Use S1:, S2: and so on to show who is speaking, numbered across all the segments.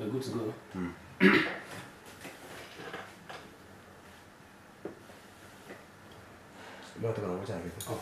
S1: We're good to go.
S2: Bado tunangoja hivi.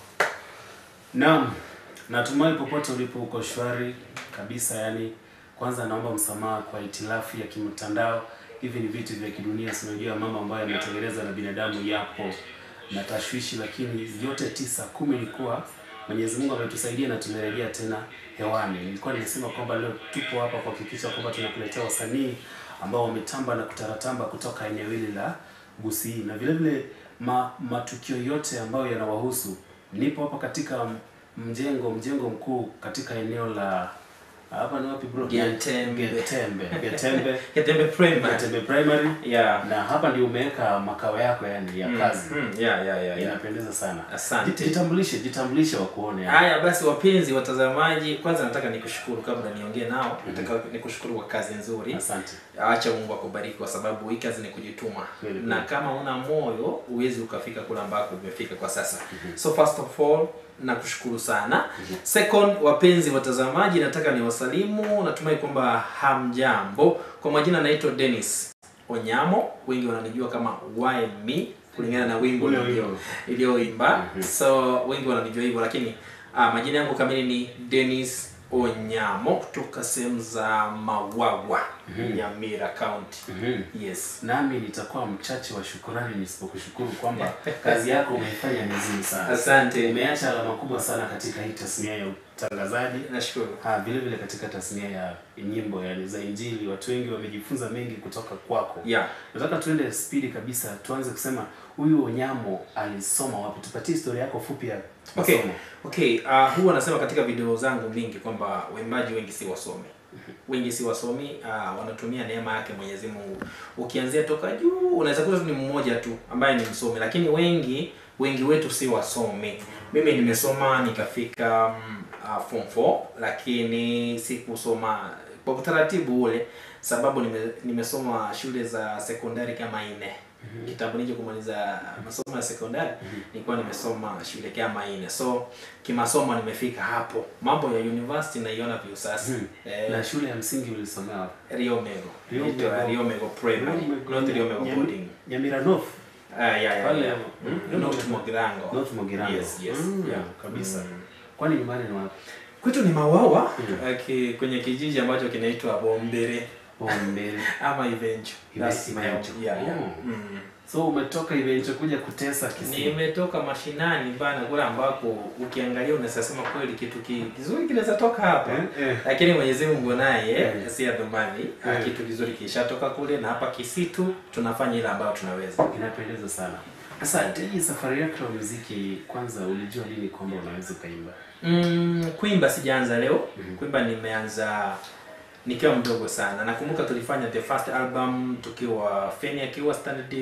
S1: Naam, natumai popote ulipo uko shwari kabisa. Yani, kwanza naomba msamaha kwa itilafu ya kimtandao. Hivi ni vitu vya kidunia, sinajua mambo ambayo yametengenezwa na binadamu yapo na tashwishi, lakini yote tisa kumi ni kuwa Mwenyezi Mungu ametusaidia na tumerejea tena hewani. Nilikuwa nimesema kwamba leo tupo hapa kuhakikisha kwamba tunakuletea wasanii ambao wametamba na kutaratamba kutoka eneo hili la Gusii na vile vile ma, matukio yote ambayo yanawahusu. Nipo hapa katika mjengo mjengo mkuu katika eneo la hapa ni wapi bro?
S3: Getembe.
S1: Getembe. Getembe.
S3: Getembe Primary.
S1: Getembe Primary.
S3: Yeah.
S1: Na hapa ndio umeweka makao yako yani ya kazi.
S3: Mm, yeah, yeah, yeah, yeah.
S1: Inapendeza sana.
S3: Asante.
S1: Ji- Jitambulishe, jitambulishe wakuone. yani.
S3: Haya basi, wapenzi watazamaji, kwanza nataka nikushukuru kabla niongee nao, nataka nikushukuru kwa kazi nzuri.
S1: Asante.
S3: Acha Mungu akubariki kwa sababu hii kazi ni kujituma,
S1: Kweli,
S3: na
S1: kweli.
S3: kama una moyo huwezi ukafika kule ambako umefika kwa sasa. So first of all nakushukuru sana. Second, wapenzi watazamaji, nataka niwasalimu, natumai kwamba hamjambo. Kwa majina naitwa Dennis Onyamo, wengi wananijua kama Why Me kulingana na wimbo
S1: Ule
S3: nilio-
S1: wimbo.
S3: iliyoimba so wengi wananijua hivyo lakini ah, majina yangu kamili ni Dennis Onyamo kutoka sehemu za Mawagwa Nyamira County
S1: Mhm.
S3: yes
S1: Nami nitakuwa mchache wa shukurani nisipokushukuru kwamba kazi yako umeifanya vizuri sana.
S3: asante
S1: Umeacha alama kubwa sana katika hii tasnia ya utangazaji.
S3: nashukuru
S1: Ha, vile vile katika tasnia ya nyimbo yani za Injili, watu wengi wamejifunza mengi kutoka kwako.
S3: yeah
S1: Nataka tuende spidi kabisa, tuanze kusema huyu Onyamo alisoma wapi? Tupatie historia yako fupi ya
S3: Okay.
S1: masomo.
S3: Okay, uh, huwa nasema katika video zangu mingi kwamba waimbaji wengi si wasomi. Wengi si wasomi, uh, wanatumia neema yake Mwenyezi Mungu. Ukianzia toka juu unaweza kuta tu ni mmoja tu ambaye ni msomi, lakini wengi wengi wetu si wasomi. Mimi nimesoma nikafika um, uh, form 4 lakini sikusoma kwa utaratibu ule sababu nime, nimesoma shule za sekondari kama nne kitambo nije kumaliza masomo ya sekondari nilikuwa nimesoma shule kama nne so kimasomo nimefika hapo mambo ya university naiona vyu sasa eh,
S1: Na shule ya msingi ulisomea wapi?
S3: Rio Mego
S1: Rio
S3: Inaitwa
S1: Mego.
S3: Rio Mego Primary not Rio Mego
S1: Nyami-
S3: Boarding
S1: Nyamira North.
S3: ah yeah yeah,
S1: Pale,
S3: yeah.
S1: mm,
S3: Mm, North Mogirango
S1: North Mogirango.
S3: yes yes
S1: Mm,
S3: yeah
S1: kabisa.
S3: Mm.
S1: Kwani nyumbani ni wapi?
S3: kwetu ni Mawawa
S1: Mm.
S3: eh, ki- kwenye kijiji ambacho kinaitwa Bombere
S1: Bombele.
S3: ama Ivenjo
S1: Ive-
S3: That's my
S1: Ivenjo.
S3: yeah yeah
S1: Oh.
S3: mm.
S1: So umetoka Ivenjo kuja kutesa Kisii.
S3: nimetoka mashinani bana kule ambako ukiangalia unaweza sema kweli kitu ki- kizuri kinaweza toka hapa
S1: Eh, eh.
S3: lakini Mwenyezi Mungu naye
S1: Eh.
S3: si adhumani
S1: Eh.
S3: kitu kizuri kishatoka kule na hapa Kisitu tunafanya ile ambayo tunaweza
S1: Inapendeza sana. Sasa hii safari yako ya muziki, kwanza ulijua lini kwamba unaweza ukaimba?
S3: mm, kuimba sijaanza leo
S1: Mhm.
S3: kuimba nimeanza nikiwa mdogo sana nakumbuka tulifanya the first album tukiwa Feni akiwa standard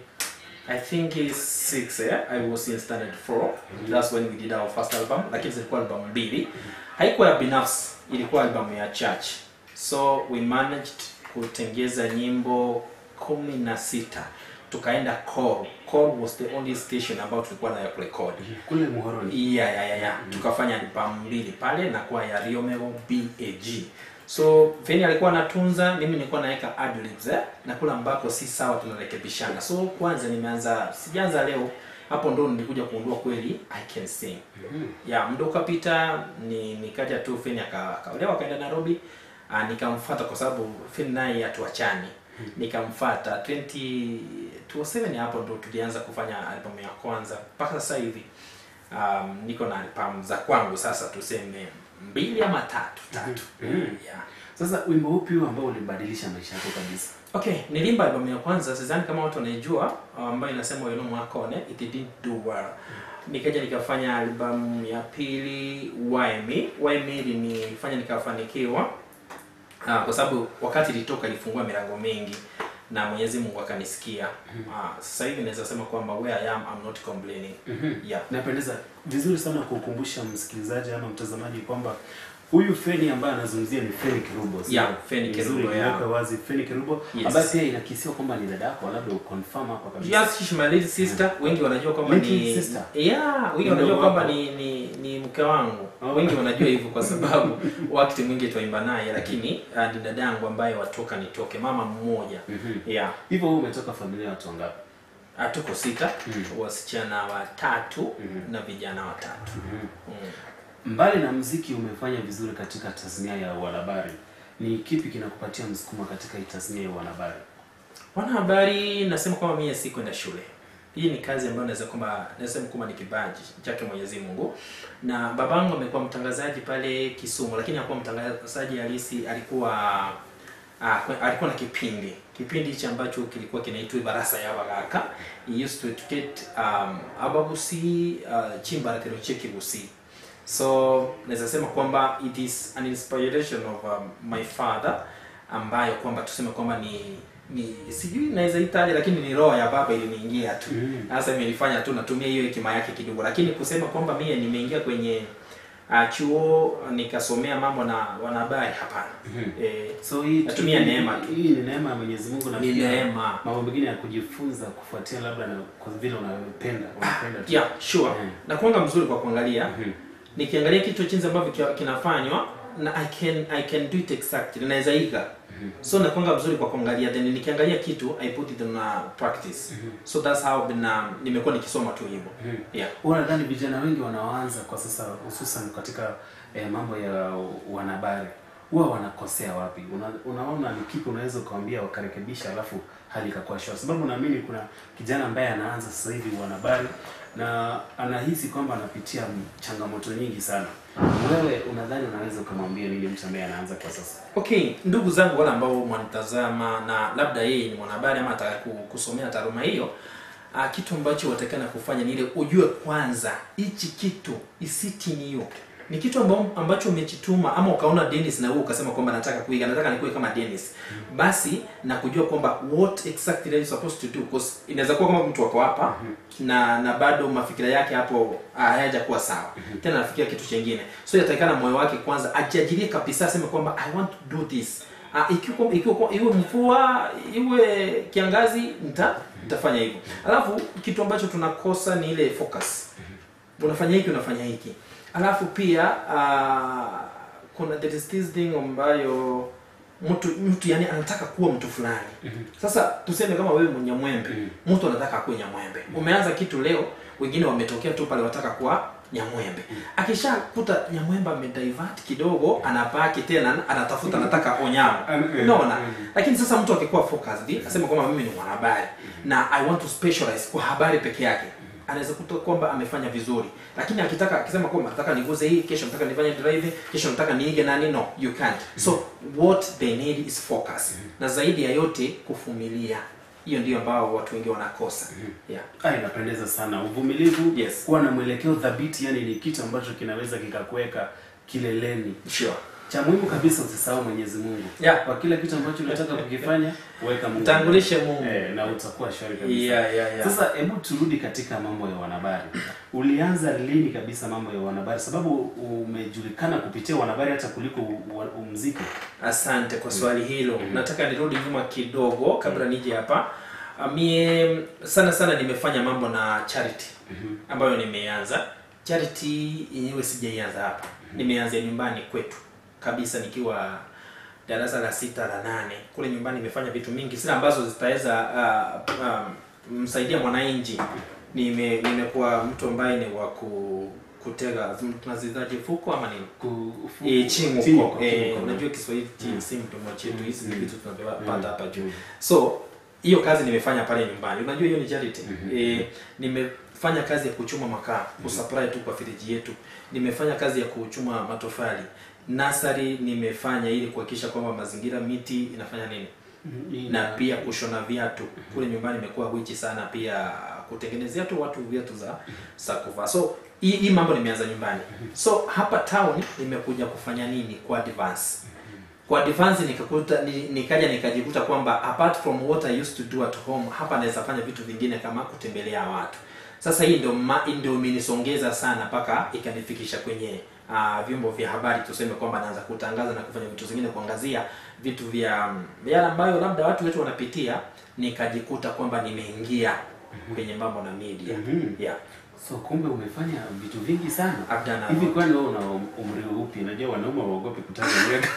S3: I think is six eh? I was in standard 4 that's when we did our first album lakini zilikuwa album mbili haikuwa ya binafsi ilikuwa album ya church so we managed kutengeza nyimbo kumi na sita tukaenda call call was the only station ambayo tulikuwa nayo kurekod
S1: Kule Muhoroni.
S3: yeah, yeah, yeah, yeah. tukafanya albamu mbili pale na kwa ya Riomero BAG so Feni alikuwa anatunza mimi nilikuwa naweka adlibs eh? na kula ambako si sawa tunarekebishana so kwanza nimeanza sijaanza leo hapo ndo nilikuja kuundua kweli I can sing
S1: Mhm.
S3: ya muda ukapita ni nikaja tu Feni aka- akaolewa akaenda Nairobi uh, nikamfuata kwa sababu Feni naye hatuachani nikamfuata 20 2007 hapo ndo tulianza kufanya albamu ya kwanza mpaka sasa hivi um, niko na albamu za kwangu sasa tuseme mbili ama tatu tatu
S1: Mhm.
S3: yeah.
S1: Sasa wimbo upi huu ambao ulibadilisha maisha yako kabisa?
S3: Okay, nilimba albamu ya kwanza, sidhani kama watu wanaijua, ambayo inasema Weno Mwakone, it didn't do well. Nikaja nikafanya albamu ya pili Why Me. Why Me ilinifanya nikafanikiwa ah, kwa sababu wakati ilitoka ilifungua milango mingi na Mwenyezi Mungu akanisikia. Ah, sasa hivi naweza sema kwamba where I am I'm not complaining.
S1: Mhm.
S3: Yeah.
S1: Napendeza vizuri sana kukumbusha msikilizaji ama mtazamaji kwamba Huyu Feni ambaye anazungumzia ni Feni Kirubo. sio?
S3: Yeah, Feni
S1: Ni
S3: Kirubo,
S1: vizuri
S3: yeah.
S1: kuweka wazi Feni Kirubo
S3: Yes.
S1: ambaye pia inakisiwa kwamba ni dada yako, labda uconfirm hapa kabisa.
S3: Yes, she's my little sister. Wengi wanajua kwamba
S1: Little
S3: ni
S1: sister?
S3: yeah, wengi
S1: Ndio
S3: wanajua kwamba
S1: wako.
S3: ni, ni ni mke wangu.
S1: Oh.
S3: Wengi wanajua hivyo kwa sababu wakati mwingi twaimba naye, lakini uh, ni dadangu ambaye watoka nitoke, mama mmoja.
S1: Mhm.
S3: Yeah.
S1: Hivyo wewe umetoka familia ya watu wangapi?
S3: Ah, tuko sita,
S1: Mm.
S3: wasichana watatu
S1: Mhm.
S3: na vijana watatu.
S1: Mhm.
S3: Mm.
S1: Mbali na mziki umefanya vizuri katika tasnia ya uanahabari. Ni kipi kinakupatia msukumo katika hii tasnia ya uanahabari?
S3: Wanahabari nasema kwamba mimi si kwenda shule. Hii ni kazi ambayo naweza kwamba nasema kwamba ni kipaji chake Mwenyezi Mungu. Na babangu amekuwa mtangazaji pale Kisumu, lakini hakuwa mtangazaji halisi, alikuwa ah, kwe- alikuwa na kipindi kipindi hichi ambacho kilikuwa kinaitwa Barasa ya Bagaka. He used to educate um, abagusi uh, chimba kero chekibusi so naweza sema kwamba it is an inspiration of um, my father ambayo kwamba tuseme kwamba ni ni sijui naweza itaje lakini ni roho ya baba iliniingia tu
S1: Mm.
S3: sasa imenifanya tu natumia hiyo hekima yake kidogo lakini kusema kwamba mie nimeingia kwenye uh, chuo nikasomea mambo na wanahabari hapana
S1: Mhm.
S3: eh,
S1: So hii
S3: Natumia neema tu.
S1: Hii ni neema ya Mwenyezi Mungu na
S3: Ni
S1: pia
S3: neema.
S1: Mambo mengine ya kujifunza kufuatia labda na kwa vile unapenda, unapenda tu.
S3: yeah sure
S1: Mm.
S3: na kuanga mzuri kwa kuangalia
S1: Mhm.
S3: nikiangalia kitu jinsi ambavyo kia- kinafanywa na I can I can do it exactly naweza iga so nakwanga mzuri kwa kuangalia then nikiangalia kitu I put it in uh, practice so that's how been, um, nimekuwa nikisoma tu hivyo
S1: Mhm.
S3: yeah
S1: Huwa nadhani vijana wengi wanaoanza kwa sasa hususan katika eh, mambo ya wanahabari huwa wanakosea wapi? Una, unaona ni kipi unaweza ukawaambia wakarekebisha, alafu hali ikakuwa shwari? Sababu naamini kuna kijana ambaye anaanza sasa hivi wanahabari na anahisi kwamba anapitia m- changamoto nyingi sana. Wewe unadhani unaweza ukamwambia nini mtu ambaye anaanza kwa sasa?
S3: Okay, ndugu zangu wale ambao mwanitazama na labda yeye ni mwanahabari ama ataka ku- kusomea taaluma hiyo, ah, kitu ambacho watakana kufanya ni ile ujue kwanza hichi kitu isitini hiyo ni kitu ambao, ambacho umechituma ama ukaona Dennis na wewe ukasema kwamba nataka kuiga, nataka nikuwe kama Dennis, basi na kujua kwamba what exactly are you supposed to do because inaweza kuwa kama mtu wako hapa na na bado mafikira yake hapo ah, hayajakuwa sawa tena anafikiria kitu chingine, so inatakikana moyo wake kwanza ajiajirie kabisa, aseme kwamba I want to do this Ah, ikiwa ikiwa iwe mvua iwe kiangazi nita nitafanya hivyo. Alafu kitu ambacho tunakosa ni ile focus. Unafanya hiki unafanya hiki. Alafu pia uh, kuna there is this thing ambayo mtu mtu yani anataka kuwa mtu fulani. Sasa tuseme kama wewe Mnyamwembe, mtu anataka kuwa Nyamwembe. Umeanza kitu leo, wengine wametokea tu pale wataka kuwa Nyamwembe. Akishakuta Nyamwembe amedivert kidogo, anapaki tena anatafuta anataka Onyama.
S1: Mm.
S3: Unaona?
S1: Mm.
S3: Lakini sasa mtu akikuwa focused, asema kwamba mimi ni mwanahabari na I want to specialize kwa habari peke yake. Anaweza kuta kwamba amefanya vizuri. Lakini akitaka akisema kwamba nataka niguze hii, kesho nataka nifanye driving, kesho nataka niige nani, no, you can't. So what they need is focus. Na zaidi ya yote kuvumilia. Hiyo ndio ambao watu wengi wanakosa. Yeah.
S1: Ah, inapendeza sana. Uvumilivu,
S3: Yes.
S1: kuwa na mwelekeo thabiti, yani ni kitu ambacho kinaweza kikakuweka kileleni.
S3: Sure.
S1: Cha muhimu kabisa usisahau Mwenyezi Mungu.
S3: Yeah.
S1: Kwa kila kitu ambacho unataka kukifanya, weka Mungu.
S3: Mtangulishe Mungu.
S1: Eh, na utakuwa shwari kabisa.
S3: Yeah, yeah, yeah.
S1: Sasa hebu turudi katika mambo ya wanahabari. Ulianza lini kabisa mambo ya wanahabari? Sababu umejulikana kupitia wanahabari hata kuliko u- u- muziki.
S3: Asante kwa swali hilo. Nataka nirudi nyuma kidogo kabla nije hapa. Ah, Mie sana sana nimefanya mambo na charity ambayo nimeanza. Charity yenyewe sijaianza hapa, nimeanzia nyumbani kwetu kabisa, nikiwa darasa la sita la nane kule nyumbani. Nimefanya vitu mingi sana ambazo zitaweza uh, uh, msaidia mwananchi. Nime nimekuwa mtu ambaye ni wa ku kutega tunazitaje fuko ama nini
S1: Kufu-
S3: Eh, chingo
S1: Chingo,
S3: kwa- eh,
S1: chingo.
S3: unajua Kiswahili chi- si mdomo chetu, hizi ni
S1: Mm.
S3: vitu tunapata
S1: Mm.
S3: hapa juu.
S1: Mm.
S3: So hiyo kazi nimefanya pale nyumbani. Unajua hiyo ni charity. Eh, nimefanya kazi ya kuchuma makaa, kusupply tu kwa firiji yetu. Nimefanya kazi ya kuchuma matofali. Nasari nimefanya ili kuhakikisha kwamba mazingira miti inafanya nini?
S1: Mhm.
S3: na pia kushona viatu kule nyumbani imekuwa wichi sana pia kutengenezea tu watu viatu za za kuvaa so hii hii mambo nimeanza nyumbani so hapa town nimekuja kufanya nini kwa advance kwa advance nikakuta ni- nikaja nikajikuta kwamba apart from what I used to do at home hapa naweza fanya vitu vingine kama kutembelea watu sasa hii ndio ma- ndio imenisongeza sana mpaka ikanifikisha kwenye uh, vyombo vya habari tuseme kwamba naanza kutangaza na kufanya vitu zingine kuangazia vitu vya vya yale ambayo labda watu wetu wanapitia nikajikuta kwamba nimeingia kwenye mambo na media
S1: Mhm.
S3: yeah
S1: So kumbe umefanya vitu vingi sana.
S3: I've done a
S1: Hivi
S3: lot.
S1: kwani wewe una umri upi? Najua wanaume waogopi kutaja miaka.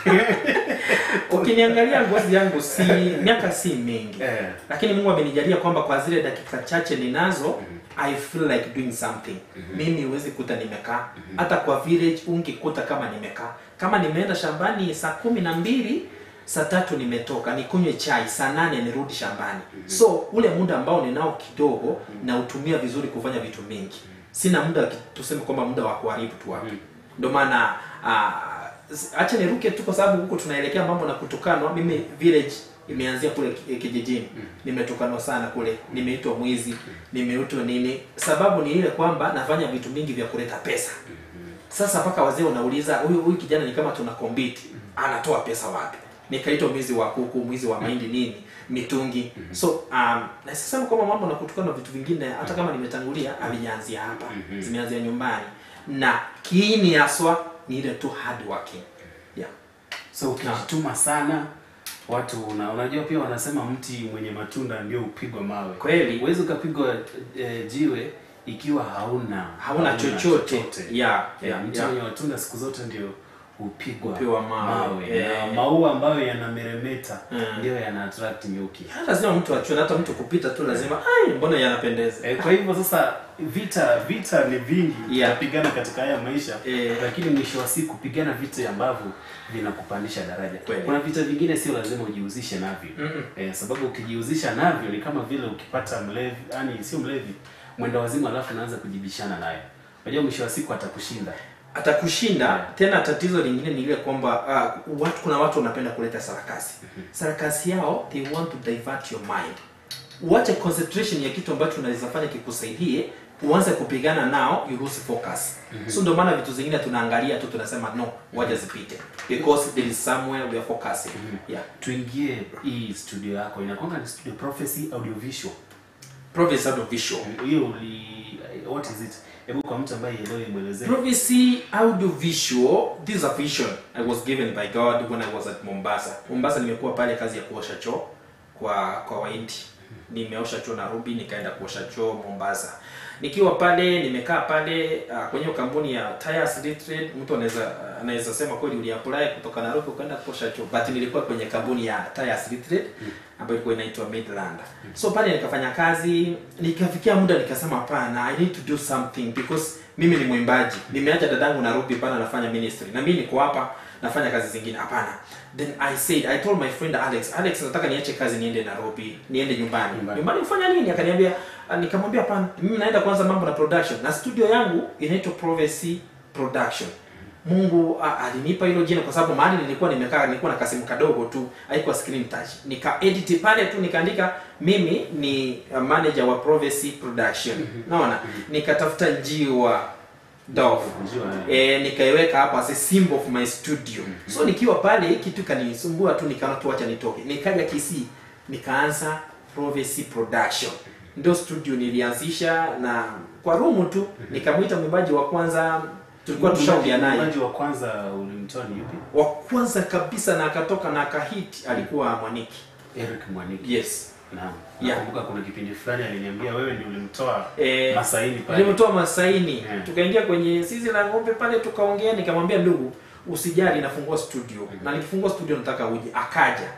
S3: ukiniangalia ngozi yangu si miaka si mingi
S1: Eh.
S3: lakini mungu amenijalia kwamba kwa zile dakika chache ninazo i feel like doing something mimi huwezi kuta nimekaa hata kwa village ungekuta kama nimekaa kama nimeenda shambani saa kumi na mbili saa tatu nimetoka nikunywe chai saa nane nirudi shambani so ule muda ambao ninao kidogo nautumia vizuri kufanya vitu mingi sina muda ki- tuseme kwamba muda wa kuharibu tu hapo ndio maana ah, s- acha niruke tu kwa sababu huko tunaelekea mambo na kutukanwa mimi village imeanzia kule ki- kijijini nimetukanwa sana kule nimeitwa mwizi nimeitwa nini sababu ni ile kwamba nafanya vitu mingi vya kuleta pesa sasa mpaka wazee unauliza huyu huyu kijana ni kama tuna kombiti anatoa pesa wapi nikaitwa mwizi wa kuku mwizi wa mahindi nini mitungi so um, nasema kwamba mambo na kutukana na vitu vingine hata kama nimetangulia havijaanzia hapa zimeanzia nyumbani na kiini haswa ni ile tu hard working yeah.
S1: So ukijituma sana watu una, unajua pia wanasema mti mwenye matunda ndio upigwa mawe.
S3: Kweli.
S1: Huwezi ukapigwa e, jiwe ikiwa hauna
S3: hauna chochote yeah,
S1: Yeah,
S3: yeah,
S1: mti
S3: yeah.
S1: mwenye matunda siku zote ndio hupigwa
S3: Hupigwa mawe. Eh.
S1: Na maua ambayo yanameremeta
S3: Mm.
S1: ndio yana attract nyuki.
S3: lazima mtu achue hata mtu kupita tu lazima ai mbona yanapendeza
S1: E, kwa hivyo sasa vita vita ni vingi
S3: Yeah.
S1: tutapigana katika haya maisha
S3: Eh.
S1: lakini mwisho wa siku pigana vita ambavyo vinakupandisha daraja
S3: Kweli.
S1: kuna vita vingine sio lazima ujihusishe navyo
S3: Mm-mm.
S1: eh, sababu ukijihusisha navyo ni kama vile ukipata mlevi yani sio mlevi mwenda wazimu alafu unaanza kujibishana naye unajua mwisho wa siku atakushinda
S3: atakushinda
S1: Yeah.
S3: tena tatizo lingine ni ile kwamba uh, watu kuna watu wanapenda kuleta sarakasi sarakasi yao they want to divert your mind uache concentration ya kitu ambacho unaweza fanya kikusaidie uanze kupigana nao you lose focus so ndio maana vitu zingine tunaangalia tu tunasema no waja zipite because there is somewhere we are focusing yeah
S1: tuingie hii studio yako inakwanga ni studio prophecy audiovisual
S3: province out of visual
S1: hiyo uli what is it hebu kwa mtu ambaye elewe mwelezee
S3: Prophecy audiovisual, this is a vision I was given by God when I was at Mombasa. Mombasa nimekuwa pale kazi ya kuosha choo kwa kwa Wahindi. Nimeosha choo Nairobi, nikaenda kuosha choo Mombasa. Nikiwa pale nimekaa pale uh, kwenye hiyo kampuni ya Tires Limited, mtu anaweza anaweza sema kweli uliapply kutoka Nairobi ukaenda kuosha choo, but nilikuwa kwenye kampuni ya Tires Limited ambayo ilikuwa inaitwa Midland. So pale nikafanya kazi, nikafikia muda nikasema hapana, I need to do something because mimi ni mwimbaji. Nimeacha dadangu Nairobi pale anafanya ministry. Na mimi niko hapa nafanya kazi zingine. Hapana. Then I said, I told my friend Alex, Alex nataka niache kazi niende Nairobi, niende nyumbani.
S1: Nyumbani.
S3: Nyumbani kufanya nini? Akaniambia, ah, nikamwambia hapana, mimi naenda kwanza mambo na production. Na studio yangu inaitwa Prophecy Production. Mungu ah, alinipa hilo jina kwa sababu mahali nilikuwa nimekaa nilikuwa na kasimu kadogo tu, haikuwa screen touch. Nika edit pale tu nikaandika mimi ni uh, manager wa Prophecy Production. Naona? Nikatafuta njiwa Dove.
S1: Njiwa,
S3: Eh, nikaiweka hapa as a symbol of my studio. So nikiwa pale kitu kanisumbua tu nikaona tu acha nitoke. Nikaja Kisii nikaanza Prophecy Production. Ndio studio nilianzisha na kwa rumu tu nikamwita mwimbaji wa kwanza tulikuwa tushaongea naye
S1: Mwimbaji wa kwanza ulimtoa ni yupi
S3: wa kwanza kabisa na akatoka na akahit alikuwa Mwaniki.
S1: Eric Mwaniki
S3: Yes.
S1: naam
S3: Yeah.
S1: nakumbuka kuna kipindi fulani aliniambia wewe ndio ulimtoa
S3: Eh,
S1: Masaini pale
S3: Nilimtoa Masaini.
S1: Yeah.
S3: Tukaingia kwenye zizi la ng'ombe pale tukaongea nikamwambia ndugu usijali nafungua studio. Na nikifungua studio nataka uje akaja.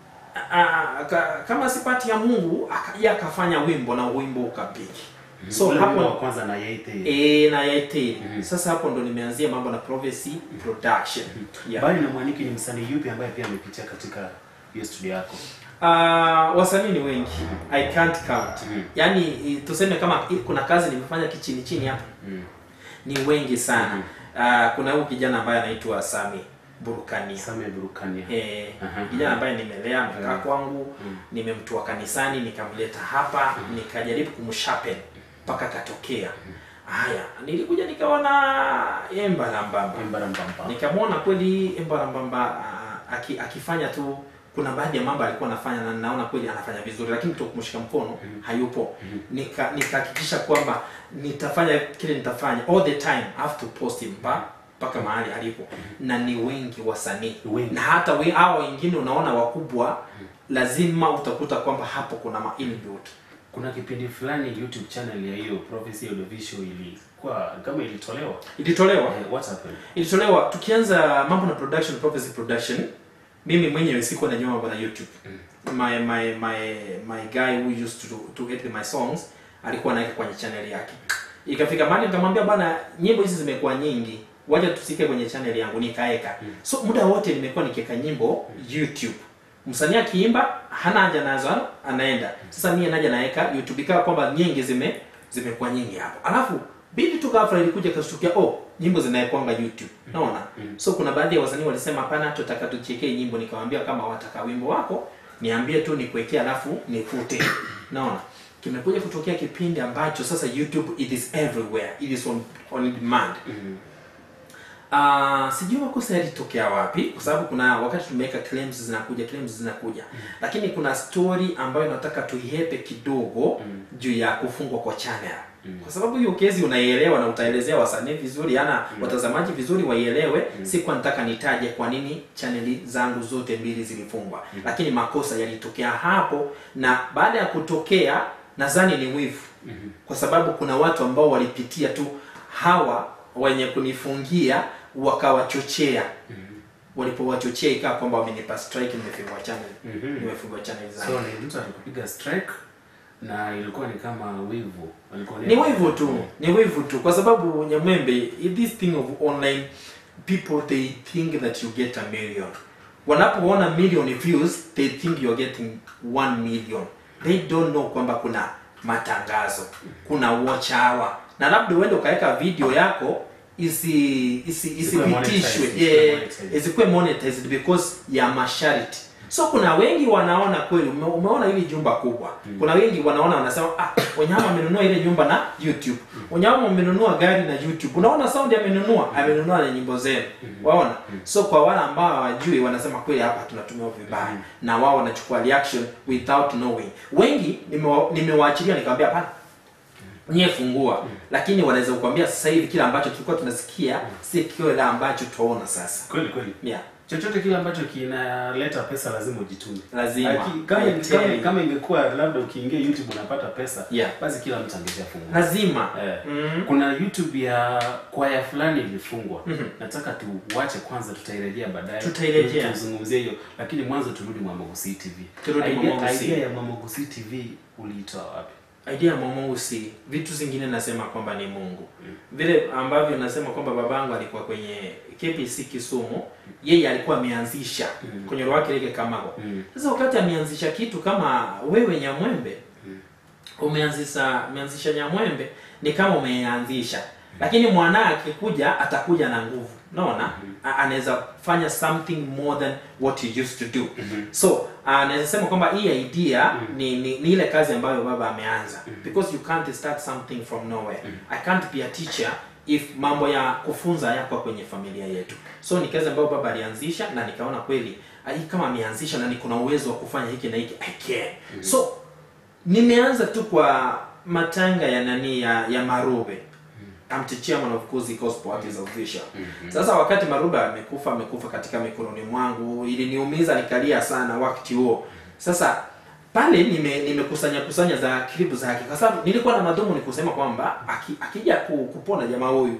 S3: A- aka- kama sipati ya Mungu akaja akafanya wimbo na wimbo ukapiki. So
S1: Ule wimbo wa
S3: hapo
S1: kwanza na Yaite
S3: eh na yaite.
S1: Mhm.
S3: Sasa hapo ndo nimeanzia mambo na prophecy production. Yeah.
S1: Bali na Mwaniki ni msanii yupi ambaye pia amepitia katika hiyo studio yako?
S3: Uh, wasanii ni wengi. I can't count.
S1: Mhm.
S3: Yaani i- tuseme kama i- kuna kazi nimefanya kichini chini hapa
S1: Mm.
S3: ni wengi sana. Uh, kuna huyu kijana ambaye anaitwa Sami Burukania.
S1: Same Burukania.
S3: Eh,
S1: Aha.
S3: kijana ambaye nimelea amekaa
S1: Yeah.
S3: kwangu,
S1: Mm.
S3: nimemtoa kanisani nikamleta hapa, nikajaribu kumshapen mpaka katokea. Haya, nilikuja nikaona Embarambamba.
S1: Mbarambamba.
S3: Nikamwona kweli Embarambamba ah, aki, akifanya tu kuna baadhi ya mambo alikuwa anafanya na naona kweli anafanya vizuri, lakini tu kumshika mkono hayupo. Nika nikahakikisha kwamba nitafanya kile nitafanya all the time I have to post him pa mpaka mahali alipo na ni wengi wasanii
S1: Wengi.
S3: na hata we hao wengine unaona wakubwa lazima utakuta kwamba hapo kuna ma inbuilt
S1: Kuna kipindi fulani YouTube channel ya hiyo Prophecy Audiovisual ilikuwa kama ilitolewa.
S3: ilitolewa
S1: Eh, what happened?
S3: ilitolewa tukianza mambo na production prophecy production mimi mwenyewe sikuwa najua mambo na youtube my my my my guy who used to to edit my songs alikuwa anaweka kwenye channel yake ikafika mahali nikamwambia bana nyimbo hizi zimekuwa nyingi wacha tusike kwenye channel yangu nikaeka so muda wote nimekuwa nikiweka nyimbo youtube msanii akiimba hana haja nazo anaenda sasa mie naja naweka youtube ikawa kwamba nyingi zime zimekuwa nyingi hapo alafu bidi tu ghafla ilikuja kashtukia oh nyimbo zinaekwanga youtube naona so kuna baadhi ya wasanii walisema hapana tutaka tuchekee nyimbo nikamwambia kama wataka wimbo wako niambie tu nikuwekea alafu nifute naona kimekuja kutokea kipindi ambacho sasa youtube it is everywhere it is on, on demand Uh, sijui makosa yalitokea wapi kwa sababu kuna wakati tumeweka claims zinakuja claims zinakuja lakini kuna story ambayo nataka tuihepe kidogo juu ya kufungwa kwa channel kwa sababu hiyo kezi unaielewa na utaelezea wasanii vizuri ana watazamaji vizuri waielewe si kwa nataka nitaje kwa nini chaneli zangu zote mbili zilifungwa lakini makosa yalitokea hapo na baada ya kutokea nadhani ni wivu kwa sababu kuna watu ambao walipitia tu hawa wenye kunifungia wakawachochea walipowachochea ikawa kwamba wamenipa strike nimefungwa channel
S1: Mhm.
S3: nimefungwa channel zangu
S1: So ni mtu alikupiga strike na ilikuwa ni kama wivu. Walikuwa
S3: ni wivu tu ni wivu tu kwa sababu nyamwembe this thing of online people they think that you get a million wanapoona million views they think you're getting 1 million they don't know kwamba kuna matangazo kuna watch hour na labda uende ukaweka video yako isi isi
S1: Isikuwe
S3: isipitishwe
S1: monetized,
S3: yeah,
S1: isikuwe monetized.
S3: isikuwe monetized because ya masharti so kuna wengi wanaona kweli ume, umeona hili jumba kubwa kuna wengi wanaona wanasema ah wanyama amenunua ile nyumba na youtube wanyama amenunua gari na youtube unaona sound amenunua amenunua na nyimbo zenu waona so kwa wale ambao hawajui wanasema kweli hapa tunatumia vibaya na wao wanachukua reaction without knowing wengi nimewa- nimewaachilia nikamwambia hapana nyie fungua lakini wanaweza kukwambia sasa hivi kile ambacho tulikuwa tunasikia si kile ambacho tunaona sasa
S1: Kweli kweli.
S3: yeah
S1: Chochote kile ambacho kinaleta pesa lazima ujitume.
S3: lazima
S1: Aki- Kama,
S3: I tell
S1: kama,
S3: you.
S1: kama ingekuwa labda ukiingia YouTube unapata pesa
S3: Yeah.
S1: basi kila mtu angeshafungua.
S3: lazima
S1: Eh,
S3: Mhm.
S1: kuna YouTube ya kwaya fulani ilifungwa.
S3: Mhm.
S1: Nataka tuwache kwanza, tutairejea baadaye.
S3: Tutairejea.
S1: Tuzungumzie hiyo, lakini mwanzo turudi Mwamogusi TV.
S3: Turudi
S1: Idea-
S3: Mwamogusi.
S1: Idea ya Mwamogusi TV uliitoa wapi?
S3: idea ya Mungu si vitu zingine nasema kwamba ni Mungu vile ambavyo nasema kwamba babangu alikuwa kwenye KPC Kisumu yeye alikuwa ameanzisha
S1: Mm.
S3: kwenye roho yake ile Kamago
S1: Mm.
S3: sasa wakati ameanzisha kitu kama wewe Nyamwembe umeanzisha umeanzisha Nyamwembe ni kama umeanzisha lakini mwana akikuja atakuja na nguvu naona A- anaweza fanya something more than what he used to do so anaweza sema kwamba hii idea ni, ni, ni ile kazi ambayo baba ameanza because you can't start something from nowhere i can't be a teacher if mambo ya kufunza yako kwenye familia yetu so ni kazi ambayo baba alianzisha na nikaona kweli ah, hii kama ameanzisha na niko na uwezo wa kufanya hiki na hiki i can so nimeanza tu kwa matanga ya nani ya, ya marube I'm the chairman of Cozy Gospel Artists Official. Sasa wakati Marube amekufa amekufa katika mikononi mwangu, iliniumiza nikalia sana wakati huo. Sasa pale nime nimekusanya kusanya za klipu zake kwa sababu nilikuwa na madhumuni kusema kwamba aki, akija ku, kupona jamaa huyu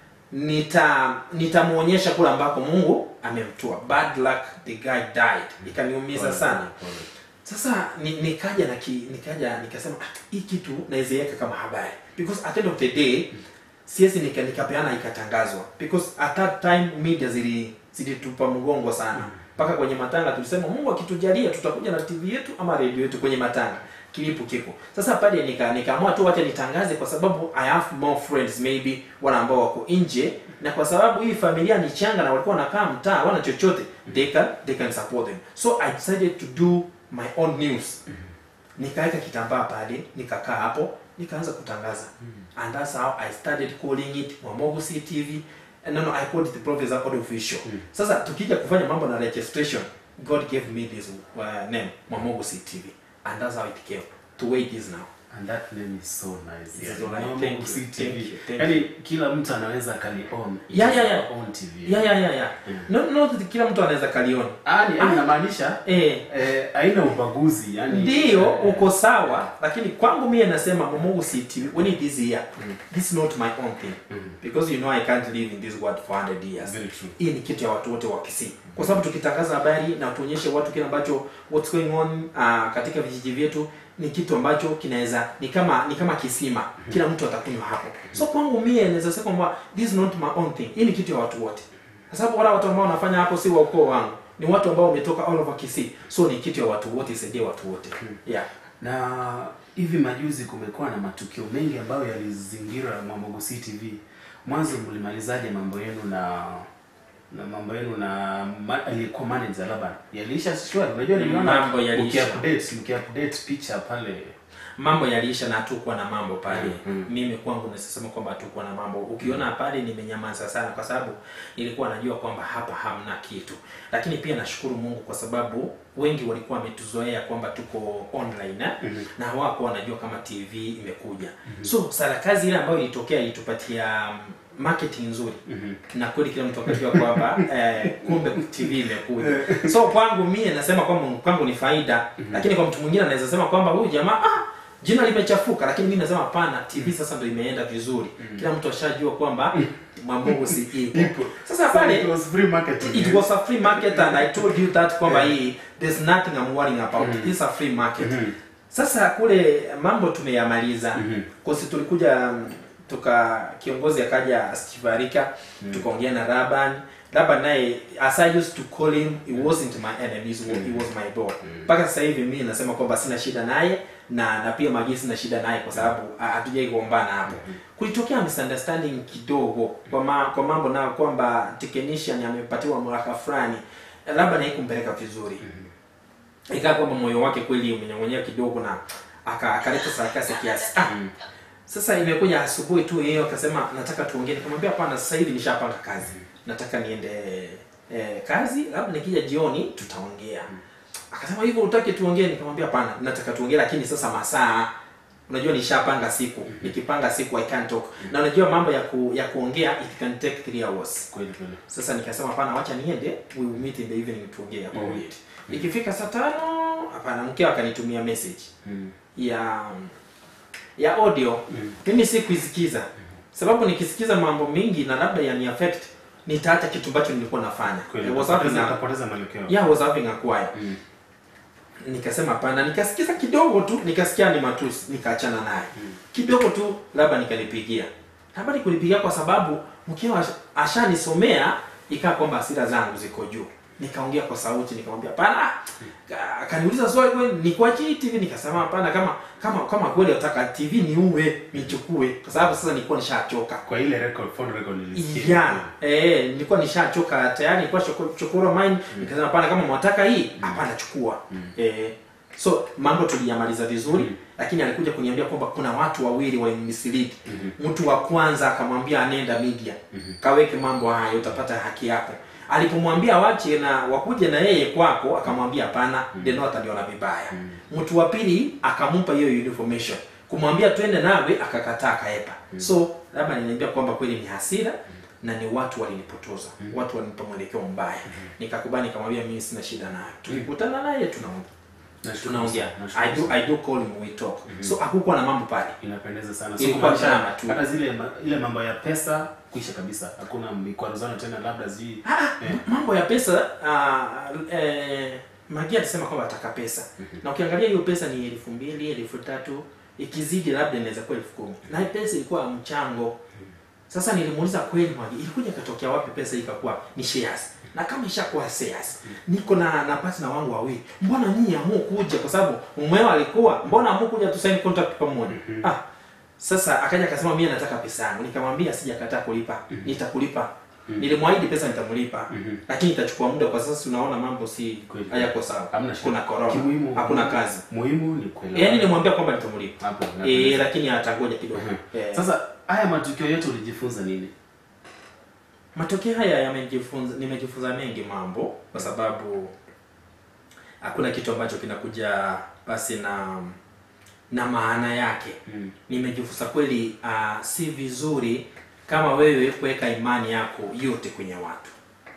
S3: nita nitamuonyesha kule ambako Mungu amemtoa. Bad luck the guy died. Ikaniumiza sana. Sasa ni, nikaja na ki, nikaja nikasema "Ah, hii kitu nawezeweka kama habari because at the end of the day siwezi nika, nikapeana ikatangazwa because at that time media zili zilitupa mgongo sana mpaka kwenye matanga tulisema Mungu akitujalia tutakuja na TV yetu ama radio yetu kwenye matanga kilipo kiko sasa pale nika nikaamua tu wacha nitangaze kwa sababu I have more friends maybe wale ambao wako nje na kwa sababu hii familia ni changa na walikuwa wanakaa mtaa wana chochote they can they can support them so I decided to do my own news nikaweka kitambaa pale nikakaa hapo nikaanza kutangaza and that's how I started calling it Mwamogusi TV no no I called it the Professor Audio Official sasa tukija kufanya mambo na registration God gave me this uh, name Mwamogusi TV and that's how it came to where it is now
S1: And that name is so nice.
S3: It's
S1: Yani,
S3: so nice.
S1: Mambo
S3: Thank you,
S1: Gusii
S3: thank
S1: TV.
S3: you, thank
S1: Yaani kila mtu anaweza kali own. It
S3: Yeah,
S1: is
S3: yeah,
S1: our
S3: yeah.
S1: own TV.
S3: ya ya ya ya
S1: Mm.
S3: no no kila mtu anaweza kaliona
S1: Ah, ni yaani inamaanisha
S3: eh
S1: eh, haina ubaguzi yani
S3: ndio
S1: eh,
S3: uko sawa lakini kwangu mie nasema Momogu CTV when it is here this is not my own thing
S1: Mhm.
S3: because you know I can't live in this world for 100 years
S1: Very true.
S3: hii ni kitu ya watu wote wa Kisii kwa sababu tukitangaza habari na tuonyeshe watu kile ambacho what's going on uh, katika vijiji vyetu ni kitu ambacho kinaweza ni kama ni kama kisima kila mtu atakunywa hapo so kwangu mie naweza sema kwamba this is not my own thing hii ni kitu ya watu wote kwa sababu wale watu ambao wanafanya hapo si wa ukoo wangu ni watu ambao wametoka all over Kisii so ni kitu ya watu wote isaidie watu wote yeah
S1: na hivi majuzi kumekuwa na matukio mengi ambayo yalizingira Mambo Gusii TV. Mwanzo mlimalizaje mambo yenu na na mambo yenu na ma, aliyekuwa manager labda yaliisha shwari? Unajua niliona
S3: Mambo yaliisha.
S1: ukiupdate mkiupdate picha pale
S3: mambo yaliisha na hatukuwa na mambo pale
S1: Mm.
S3: mimi kwangu nasema kwamba hatukuwa na mambo ukiona pale nimenyamaza sana kwa sababu nilikuwa najua kwamba hapa hamna kitu lakini pia nashukuru mungu kwa sababu wengi walikuwa wametuzoea kwamba tuko online eh?
S1: Mhm.
S3: na hawakuwa wanajua kama tv imekuja so sarakazi ile ambayo ilitokea ilitupatia um, marketing nzuri
S1: Mhm.
S3: na kweli kila mtu akajua kwamba eh, kumbe tv imekuja so kwangu mie nasema kwamba kwangu ni faida lakini kwa mtu mwingine anaweza sema kwamba huyu jamaa ah, jina limechafuka lakini mimi nasema hapana tv sasa ndo imeenda vizuri kila mtu ashajua kwamba mambogo si ipo
S1: Ipo.
S3: sasa pale
S1: it was free marketing.
S3: it was a free market and i told you that kwamba
S1: Yeah.
S3: hii there's nothing i'm worrying about
S1: Mhm.
S3: it's a free market
S1: Mhm.
S3: sasa kule mambo tumeyamaliza
S1: Mhm.
S3: kosi tulikuja mm, tuka kiongozi akaja stivarika tukaongea na raban raban naye as i used to call him he wasn't my enemy he was, he was my bro mpaka sasa hivi mimi nasema kwamba sina shida naye na na pia magi sina shida naye kwa sababu ah, hatujai kuombana hapo kulitokea misunderstanding kidogo kwa, ma, kwa mambo na kwamba technician amepatiwa mraka fulani labda na kumpeleka vizuri ikaa kwamba moyo wake kweli umenyong'onyea kidogo na aka- akaleta sarakasi kiasi ah,
S1: Mm.
S3: sasa imekuja asubuhi tu yeye akasema nataka tuongee nikamwambia hapana sasa hivi nishapanga kazi nataka niende eh, kazi labda nikija jioni tutaongea akasema hivyo utaki tuongee nikamwambia hapana nataka tuongee lakini sasa masaa unajua nishapanga siku nikipanga siku i can't talk na unajua mambo ya ku, ya kuongea it can take three hours
S1: Kweli kweli.
S3: sasa nikasema hapana wacha niende we will meet in the evening tuongee about
S1: Mhm.
S3: it ikifika saa tano hapana mkeo akanitumia message
S1: Mm.
S3: ya ya audio
S1: Mm.
S3: mimi si kuisikiza sababu nikisikiza mambo mingi na labda yani affect nitaacha kitu ambacho nilikuwa nafanya
S1: Kweli.
S3: I was having
S1: Utapoteza-
S3: a,
S1: utapoteza mwelekeo.
S3: yeah, I was having a choir
S1: Mm.
S3: nikasema hapana nikasikiza kidogo tu nikasikia ni matusi nikaachana naye kidogo tu labda nikalipigia labda nikulipigia kwa sababu mkeo asha- ashanisomea ikaa kwamba hasira zangu ziko juu nikaongea kwa sauti nikamwambia hapana Ka- akaniuliza swali kweli nikuachie hii tv nikasema hapana kama kama kama kweli unataka tv niue nichukue kwa sababu sasa nilikuwa nishachoka
S1: Kwa ile record phone record nilisikia.
S3: yeah eh nilikuwa nishachoka tayari nilikuwa choko- chokora mine nikasema hapana kama mwataka hii hapana chukua eh so mambo tuliyamaliza vizuri
S1: Mm.
S3: lakini alikuja kuniambia kwamba kuna watu wawili walimmislead
S1: Mhm.
S3: mtu wa kwanza akamwambia anenda media
S1: Mhm.
S3: kaweke mambo haya utapata haki yako alipomwambia wache na wakuje na yeye kwako akamwambia hapana mm. deno ataliona vibaya mtu wa pili akampa hiyo information kumwambia twende nawe akakataa akaepa so labda niniambia kwamba kweli ni hasira na ni watu walinipotoza watu walinipa mwelekeo mbaya nikakubali nikamwambia mimi sina shida nayo tukikutana naye tunaongea
S1: Nashukuru
S3: tunaongea
S1: sana, nashukuru
S3: i do
S1: sana.
S3: i do call him we talk so hakukuwa na mambo pale
S1: inapendeza sana
S3: Ilikuwa
S1: kumaanisha
S3: drama tu.
S1: hata zile ma, ile mambo ya pesa kuisha kabisa hakuna mikwaruzano tena labda zi
S3: Ah,
S1: eh,
S3: mambo ya pesa uh, eh, Magi alisema kwamba ataka pesa na ukiangalia hiyo pesa ni elfu mbili elfu tatu ikizidi labda inaweza kuwa elfu kumi na hii pesa ilikuwa mchango sasa nilimuuliza kweli Magi ilikuja ikatokea wapi pesa hii ikakuwa ni shares na kama ishakuwa shares niko na na partner wangu wawili mbona nyinyi amu kuja kwa sababu mmeo alikuwa mbona amu kuja tu sign contract pamoja ah sasa akaja akasema mimi nataka pesa yangu nikamwambia sijakataa kulipa nitakulipa nilimwahidi pesa nitamlipa
S1: Mhm.
S3: lakini itachukua muda kwa sasa tunaona mambo si
S1: Kweli.
S3: hayako sawa
S1: hamna shida.
S3: kuna corona
S1: Kimuhimu-
S3: hakuna kazi
S1: muhimu ni kuelewa
S3: yaani nilimwambia kwamba nitamlipa
S1: hapo
S3: eh
S1: napendeza.
S3: lakini atangoja kidogo
S1: Mhm.
S3: eh,
S1: sasa haya matukio yote ulijifunza nini
S3: matokeo haya yamejifunza nimejifunza mengi mambo kwa sababu hakuna kitu ambacho kinakuja basi na na maana yake
S1: Mm.
S3: nimejifunza kweli uh, si vizuri kama wewe kuweka imani yako yote kwenye watu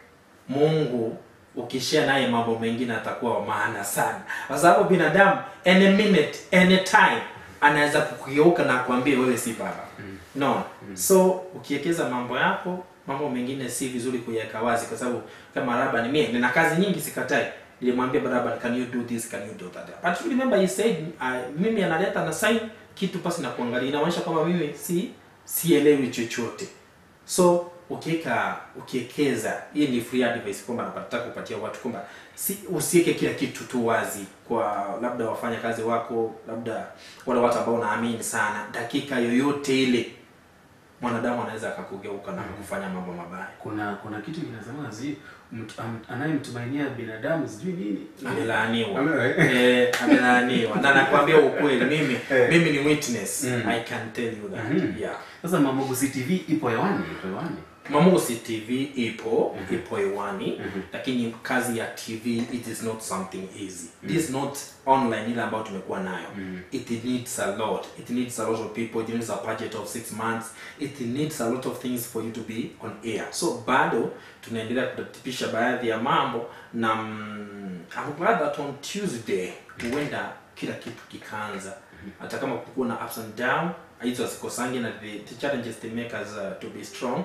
S3: mungu ukishia naye mambo mengine atakuwa wa maana sana kwa sababu binadamu any minute any time anaweza kukugeuka na kuambia wewe si baba no so ukiwekeza mambo yako mambo mengine si vizuri kuyaweka wazi kwa sababu kama Laban mimi nina kazi nyingi sikatai nilimwambia Laban can you do this can you do that but remember he said uh, mimi analeta na sign kitu pasi na kuangalia inaonyesha kwamba mimi si sielewi chochote so ukiweka ukiwekeza hii ni free advice kwamba napataka kupatia watu kwamba si usiweke kila kitu tu wazi kwa labda wafanya kazi wako labda wale watu ambao unaamini sana dakika yoyote ile mwanadamu anaweza akakugeuka na kufanya mambo mabaya
S1: kuna kuna kitu kinasema zi mtu- am- anayemtumainia binadamu sijui nini
S3: amelaaniwa
S1: Ame-
S3: eh, amelaaniwa na nakwambia ukweli mimi
S1: Eh.
S3: mimi ni witness
S1: Mm.
S3: i can tell you that
S1: Mhm.
S3: yeah
S1: sasa mamogusi tv ipo hewani ipo hewani
S3: Mamusi TV ipo
S1: Mhm.
S3: ipo hewani
S1: Mhm.
S3: lakini kazi ya TV it is not something easy. This is not online ile ambayo tumekuwa nayo.
S1: Mhm.
S3: It needs a lot. It needs a lot of people. It needs a budget of six months. It needs a lot of things for you to be on air. So bado tunaendelea kutatisha baadhi ya mambo na mm, I'm glad that on Tuesday huenda kila kitu kikaanza hata kama kukuwa na ups and down hizo hazikosangi na the, the challenges they make us uh, to be strong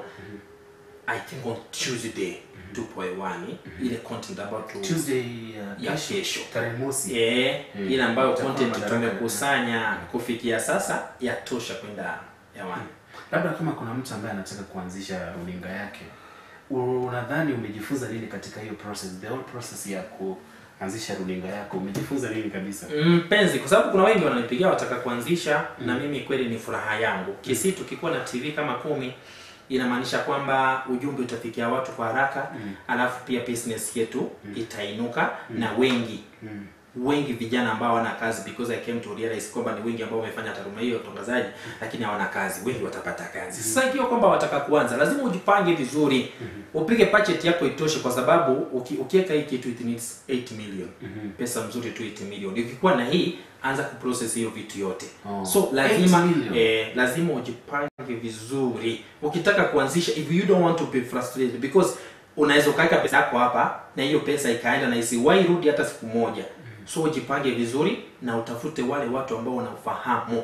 S3: i think on tuesday tupo hewani ile content ambayo tu
S1: tuesday uh,
S3: ya kesho
S1: tarehe mosi
S3: eh
S1: Mm.
S3: ile ambayo
S1: Itakuwa
S3: content
S1: madaraka.
S3: tumekusanya kufikia sasa yatosha kwenda hewani
S1: labda kama kuna mtu ambaye anataka kuanzisha runinga yake unadhani umejifunza nini katika hiyo process the whole process ya kuanzisha runinga yako umejifunza nini kabisa
S3: mpenzi kwa sababu kuna wengi wananipigia wataka kuanzisha na mimi kweli ni furaha yangu kisi tukikuwa na tv kama kumi inamaanisha kwamba ujumbe utafikia watu kwa haraka
S1: Mm.
S3: alafu pia business yetu itainuka na wengi
S1: mm.
S3: wengi vijana ambao hawana kazi because I came to realize kwamba ni wengi ambao wamefanya taaluma hiyo ya utangazaji lakini hawana kazi wengi watapata kazi sasa ikiwa kwamba wataka kuanza lazima ujipange vizuri upige budget yako itoshe kwa sababu uki, ukiweka hii kitu it needs 8 million
S1: Mhm.
S3: pesa mzuri tu 8 million ukikuwa na hii anza kuprocess hiyo vitu yote
S1: Oh.
S3: so lazima
S1: 8 million.
S3: eh, lazima ujipange vizuri ukitaka kuanzisha if you don't want to be frustrated because unaweza ukaweka pesa yako hapa na hiyo pesa ikaenda na isiwahi rudi hata siku moja so ujipange vizuri na utafute wale watu ambao wanafahamu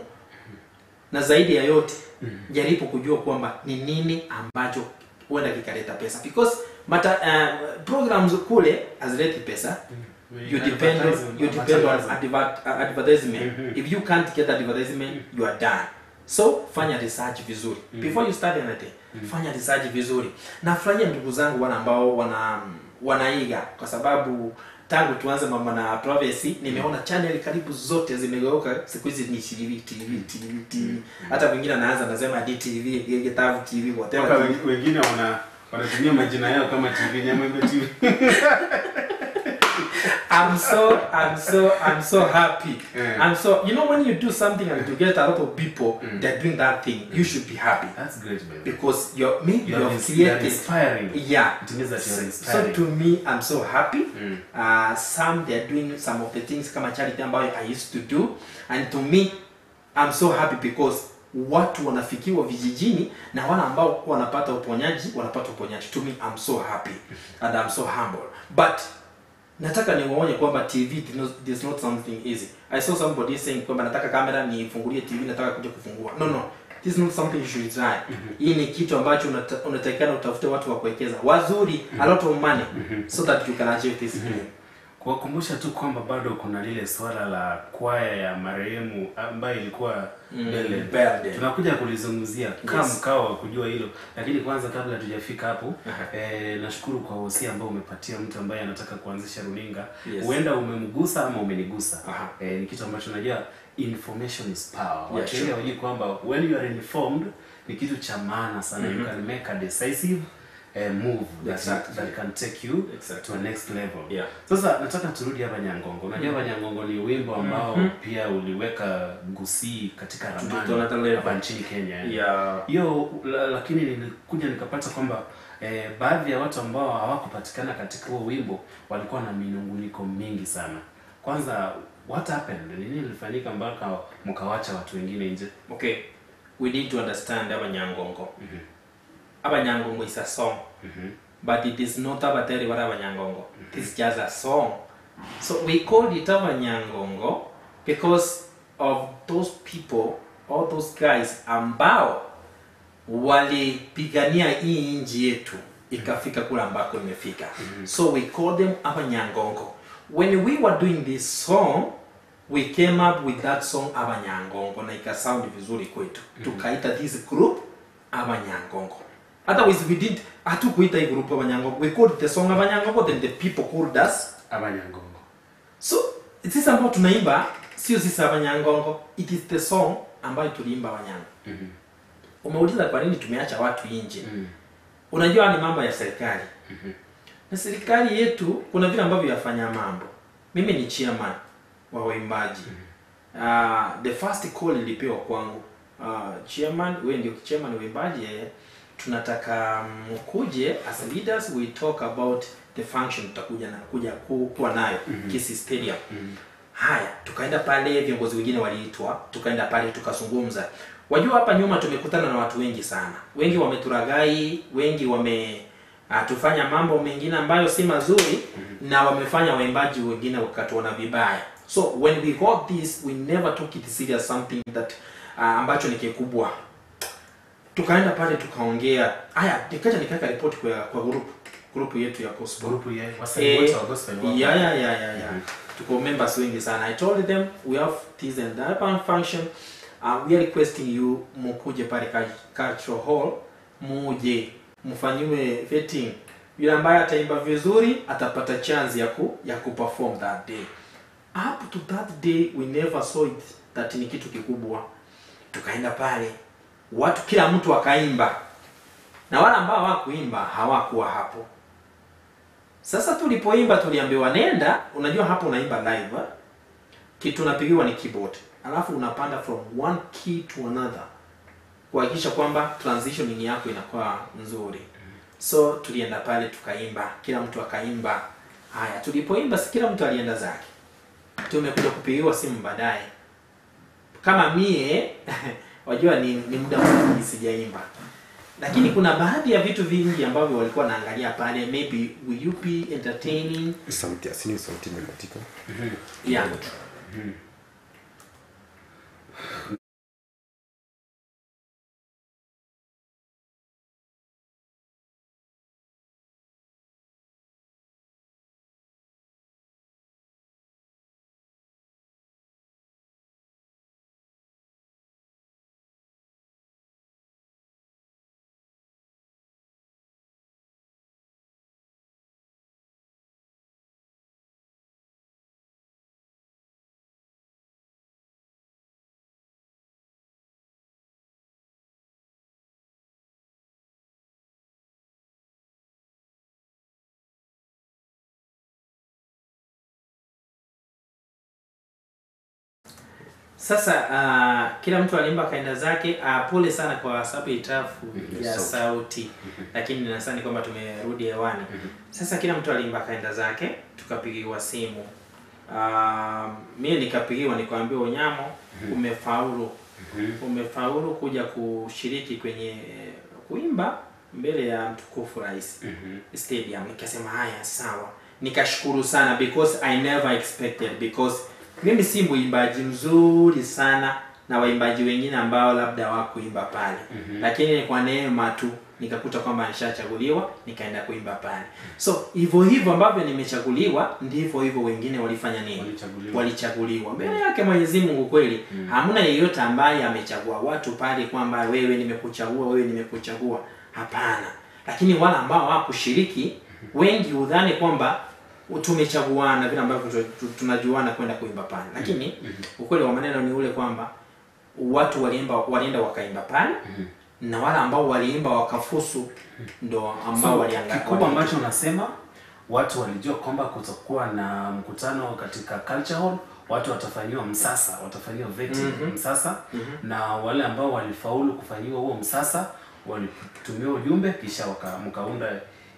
S3: na zaidi ya yote jaribu kujua kwamba ni nini ambacho huenda kikaleta pesa because mata, uh, programs kule hazileti pesa you depend on, you depend on advert, uh, advertisement
S1: Mhm.
S3: if you can't get advertisement you are done so fanya research vizuri before you start anything fanya research vizuri nafurahia ndugu zangu wana ambao wana wanaiga kwa sababu tangu tuanze mambo na privacy nimeona channel karibu zote zimegeuka siku hizi ni TV TV TV TV hata wengine anaanza anasema DTV Getavu TV
S1: Mpaka
S3: whatever
S1: wen- wengine wana wanatumia majina yao kama tv nyamwembe tv
S3: I'm so I'm so I'm so happy.
S1: Yeah.
S3: I'm so you know when you do something and you get a lot of people
S1: Mm.
S3: that doing that thing, you should be happy
S1: that's great baby
S3: because you're me
S1: you're,
S3: you're
S1: ins- you're
S3: created.
S1: inspiring
S3: Yeah.
S1: it means that you're
S3: So
S1: inspiring
S3: to me, I'm so happy.
S1: Mm.
S3: Uh, some they're doing some of the things kama charity ambayo I used to do, and to me, I'm so happy because watu wanafikiwa vijijini na wale ambao wanapata uponyaji wanapata uponyaji. To me, I'm so happy and I'm so humble. But nataka niwaonye kwamba TV is not, is not something easy. I saw somebody saying kwamba nataka kamera nifungulie TV, nataka kuja kufungua. No, no. This is not something you should try. Hii ni kitu ambacho unata- unatakikana utafute watu wa kuwekeza wazuri, a lot of money so that you can achieve this dream.
S1: kuwakumbusha tu kwamba bado kuna lile swala la kwaya ya marehemu ambayo ilikuwa
S3: Mm,
S1: mbele
S3: Belde.
S1: tunakuja kulizungumzia kama
S3: Yes.
S1: mkao wa kujua hilo lakini kwanza kabla tujafika hapo
S3: Aha.
S1: eh, nashukuru kwa wosia ambao umepatia mtu ambaye anataka kuanzisha runinga
S3: Yes.
S1: huenda umemgusa ama umenigusa
S3: Aha.
S1: eh, ni kitu ambacho najua information is power
S3: Yeah,
S1: watu wengi
S3: sure.
S1: hawajui kwamba when you are informed ni kitu cha maana sana you
S3: Mhm.
S1: can make a decisive eh, move that,
S3: Exactly.
S1: that can take you
S3: Exactly.
S1: to a next level
S3: Yeah.
S1: sasa nataka turudi hapa Nyangongo. Unajua hapa Nyangongo ni wimbo ambao
S3: Mhm.
S1: pia uliweka Gusii katika
S3: To
S1: ramani
S3: another level.
S1: hapa nchini Kenya. yani.
S3: Yeah.
S1: Hiyo la, lakini nilikuja nikapata kwamba eh, baadhi ya watu ambao hawakupatikana katika huo wimbo walikuwa na minunguniko mingi sana. Kwanza what happened nini ilifanyika mpaka mkawacha watu wengine nje
S3: okay we need to understand abanyangongo abanyangongo is a song but it is not abateri bara abanyangongo it is just a song so we called it abanyangongo because of those people all those guys ambao walipigania hii nchi yetu ikafika kule ambako imefika so we call them abanyangongo when we were doing this song we came up with that song abanyangongo na ikasound vizuri kwetu tukaita this group abanyangongo otherwise we did hatukuita hii group abanyangongo we called the song abanyangongo then the people called us
S1: abanyangongo
S3: so sisi ambao tunaimba sio sisi abanyangongo it is the song ambayo tuliimba abanyango umeuliza kwa nini tumeacha watu nje
S1: mm.
S3: unajua ni mambo ya serikali na serikali yetu kuna vile ambavyo yafanya mambo mimi ni chairman wa waimbaji uh, the first call ilipewa kwangu uh, chairman wewe ndio chairman wa waimbaji eh, tunataka mkuje as leaders we talk about the function tutakuja na kuja ku, kuwa nayo Kisii Stadium haya tukaenda pale viongozi wengine waliitwa tukaenda pale tukazungumza wajua hapa nyuma tumekutana na watu wengi sana wengi wameturagai wengi wame uh, tufanya mambo mengine ambayo si mazuri na wamefanya waimbaji wengine wakatuona vibaya so when we got this we never took it serious something that uh, ambacho ni kikubwa tukaenda pale tukaongea haya nikaja nikaweka ripoti kwa kwa group group yetu ya gospel
S1: grupu ya wasanii wote wa gospel wako.
S3: yeah, yeah, yeah, yeah, yeah. tuko members wengi sana i told them we have this and that one function uh, we are requesting you mukuje pale cul- cultural hall muje mfanyiwe vetting yule ambaye ataimba vizuri atapata chance ya ku ya kuperform that day up to that day we never saw it that ni kitu kikubwa tukaenda pale watu kila mtu akaimba na wale ambao hawakuimba hawakuwa hapo sasa tulipoimba tuliambiwa nenda unajua hapo unaimba live eh? kitu unapigiwa ni keyboard alafu unapanda from one key to another kuhakikisha kwamba transitioning yako inakuwa nzuri so tulienda pale tukaimba kila mtu akaimba haya tulipoimba si kila mtu alienda zake tumekuja kupigiwa simu baadaye kama mie wajua ni, ni muda mwingi sijaimba lakini kuna baadhi ya vitu vingi ambavyo walikuwa naangalia pale maybe will you be entertaining
S2: sauti asini sauti imekatika
S3: yeah. sasa uh, kila mtu alimba kaenda zake uh, pole sana kwa sababu ya itafu
S1: Mhm,
S3: ya
S1: sauti.
S3: sauti lakini nasani kwamba tumerudi hewani sasa kila mtu alimba kaenda zake tukapigiwa simu uh, mie nikapigiwa nikaambiwa unyamo umefaulu umefaulu kuja kushiriki kwenye eh, kuimba mbele ya mtukufu rais
S1: Mhm.
S3: stadium nikasema haya sawa nikashukuru sana because i never expected because mimi si mwimbaji mzuri sana na waimbaji wengine ambao labda hawakuimba pale
S1: Mhm.
S3: lakini kwa neema tu nikakuta kwamba nishachaguliwa nikaenda kuimba pale so hivyo hivyo ambavyo nimechaguliwa ndivyo hivyo wengine walifanya nini
S1: Walichaguliwa.
S3: walichaguliwa mbele yake mwenyezi mungu kweli hamna yeyote ambaye amechagua watu pale kwamba wewe nimekuchagua wewe nimekuchagua hapana lakini wale ambao hawakushiriki wengi hudhani kwamba tumechaguana vile ambavyo tu- tu- tunajuana kwenda kuimba pale lakini ukweli wa maneno ni ule kwamba watu waliimba walienda wakaimba pale na wale ambao waliimba wakafusu ndo ambao
S1: So,
S3: walianga-
S1: kikubwa
S3: wali-
S1: ambacho unasema watu walijua kwamba kutakuwa na mkutano katika culture hall watu watafanyiwa msasa watafanyiwa vetting
S3: Mhm.
S1: msasa na wale ambao walifaulu kufanyiwa huo msasa walitumiwa ujumbe kisha waka- mkaunda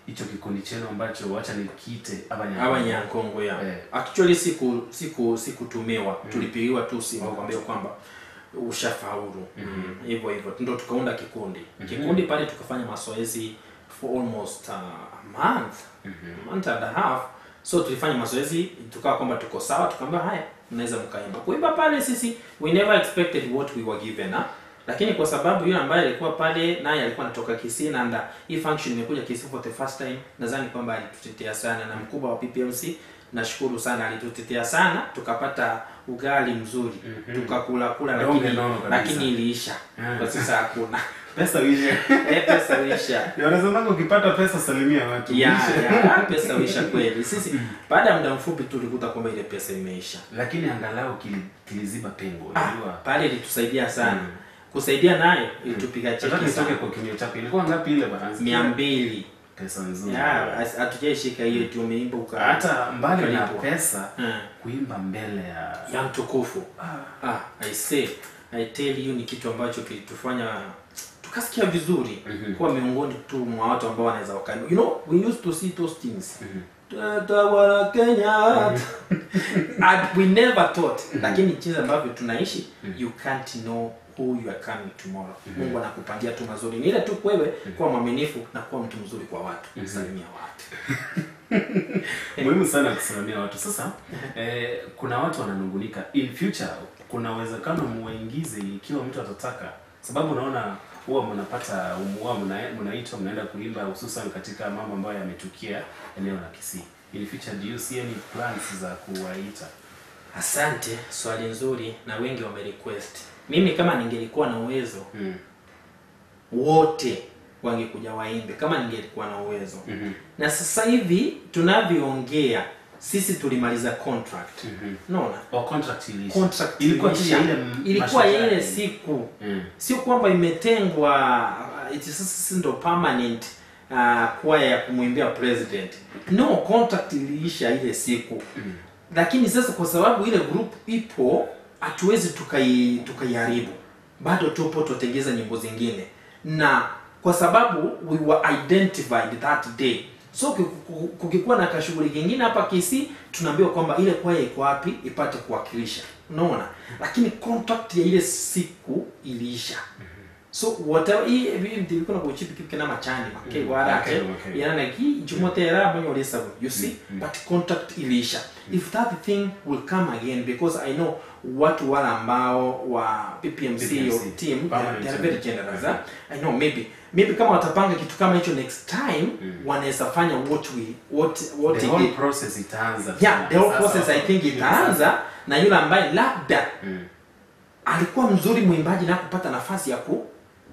S1: hicho kikundi chenu ambacho wacha nikiite
S3: hawa
S1: Abanyankongo.
S3: nyankongo ya
S1: Eh.
S3: actually siku siku sikutumiwa tulipigiwa tu simu kuambia kwamba ushafaulu hivyo hivyo ndo tukaunda kikundi kikundi pale tukafanya mazoezi for almost uh, a month month and a half so tulifanya mazoezi tukawa kwamba tuko sawa tukaambia haya mnaweza mkaimba kuimba pale sisi we never expected what we were given huh? lakini kwa sababu yule ambaye alikuwa pale naye alikuwa anatoka Kisii na anda hii function imekuja Kisii for the first time nadhani kwamba alitutetea sana na mkubwa wa PPMC nashukuru sana alitutetea sana tukapata ugali mzuri tukakula kula
S1: Donge
S3: lakini
S1: nono kabisa.
S3: lakini iliisha
S1: Mm.
S3: kwa sasa hakuna
S1: Pesa uishe.
S3: Eh, pesa uisha
S1: Wanasemaga ukipata pesa salimia watu.
S3: ya
S1: Uishe.
S3: ya pesa uisha kweli sisi baada ya muda mfupi tulikuta kwamba ile pesa imeisha
S1: Lakini angalau kili, kiliziba pengo,
S3: ah,
S1: unajua.
S3: pale ilitusaidia sana
S1: Mm.
S3: kusaidia nayo ilitupiga
S1: Nataka
S3: cheki
S1: nitoke
S3: sana
S1: kwa kimio chako. Ilikuwa ngapi ile bwana?
S3: mia mbili
S1: Pesa nzuri.
S3: Ya, as- hatujaishika hiyo tu umeimba uka
S1: Hata mbali na
S3: ukalipwa.
S1: pesa,
S3: Mm.
S1: kuimba mbele ya
S3: ya mtukufu ah, I say I tell you ni kitu ambacho kilitufanya tukasikia vizuri
S1: Mhm.
S3: kuwa miongoni tu mwa watu ambao wanaweza waka you know we used to see those things Tatawala Kenya and we never thought lakini jinsi ambavyo tunaishi you can't know who you are coming tomorrow Mungu anakupangia tu mazuri ni ile tu wewe kuwa mwaminifu na kuwa mtu mzuri kwa watu salimia watu
S1: muhimu sana kusimamia watu sasa eh, kuna watu wananungunika in future kuna uwezekano muwaingize ikiwa mtu atataka sababu unaona huwa mnapata huwa mna- mnaitwa mnaenda kuimba hususan katika mambo ambayo yametukia eneo la Kisii in future do you see any plans za kuwaita
S3: asante swali nzuri na wengi wamerequest mimi kama ningelikuwa na uwezo
S1: mm.
S3: wote wangekuja waimbe kama ningelikuwa na uwezo
S1: Mhm.
S3: na sasa hivi tunavyoongea sisi tulimaliza contract
S1: Mhm.
S3: unaona
S1: Or contract iliisha.
S3: contract
S1: ilikuwa tu
S3: iliisha.
S1: ya ile m-
S3: ilikuwa ya
S1: mashujaa
S3: ile
S1: ya-
S3: siku
S1: Mm.
S3: sio kwamba imetengwa uh, iti sasa sisi ndo permanent uh, kwaya ya kumwimbia president no contract iliisha ile siku
S1: Mm.
S3: lakini sasa kwa sababu ile group ipo hatuwezi tukai tukaiharibu bado tupo tutengeza nyimbo zingine na kwa sababu we were identified that day so kuki- kukikuwa na kashughuli kingine hapa Kisii tunaambiwa kwamba ile kwaya iko wapi ipate kuwakilisha unaona lakini contract ya ile siku iliisha so whatever hii hivi ndilikuwa na kuchipi kipi kana machani make
S1: Mm,
S3: wala
S1: okay,
S3: ate
S1: okay.
S3: yana ki jumotera banyo lesa you see but contract iliisha if that thing will come again because i know watu wale ambao wa PPMC,
S1: PPMC,
S3: or team
S1: permanent
S3: they are very
S1: team.
S3: generous huh? i know maybe maybe kama watapanga kitu kama hicho next time
S1: Mm.
S3: wanaweza fanya what we what what
S1: the
S3: it
S1: whole
S3: did.
S1: process itaanza
S3: yeah the whole
S1: Sasa-
S3: process i think itaanza na yule ambaye labda
S1: Mm.
S3: alikuwa mzuri mwimbaji na kupata nafasi ya ku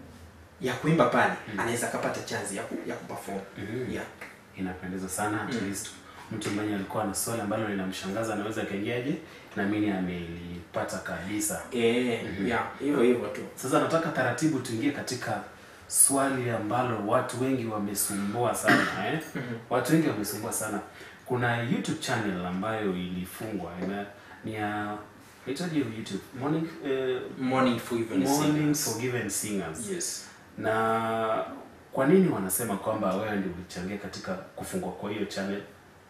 S3: ya kuimba pale anaweza akapata chance ya ku, ya kuperform
S1: Mhm.
S3: yeah
S1: inapendeza sana at least mtu mwenye alikuwa na swali ambalo linamshangaza anaweza akaingiaje na mimi amelipata kabisa
S3: eh yeah hivyo hivyo tu
S1: sasa nataka taratibu tuingie katika swali ambalo watu wengi wamesumbua sana eh? watu wengi wamesumbua sana kuna youtube channel ambayo ilifungwa ina, ni ya itaje youtube morning eh,
S3: morning forgiven
S1: morning
S3: singers.
S1: forgiven singers
S3: yes
S1: na kwa nini wanasema kwamba wewe ndio ulichangia katika kufungwa kwa hiyo channel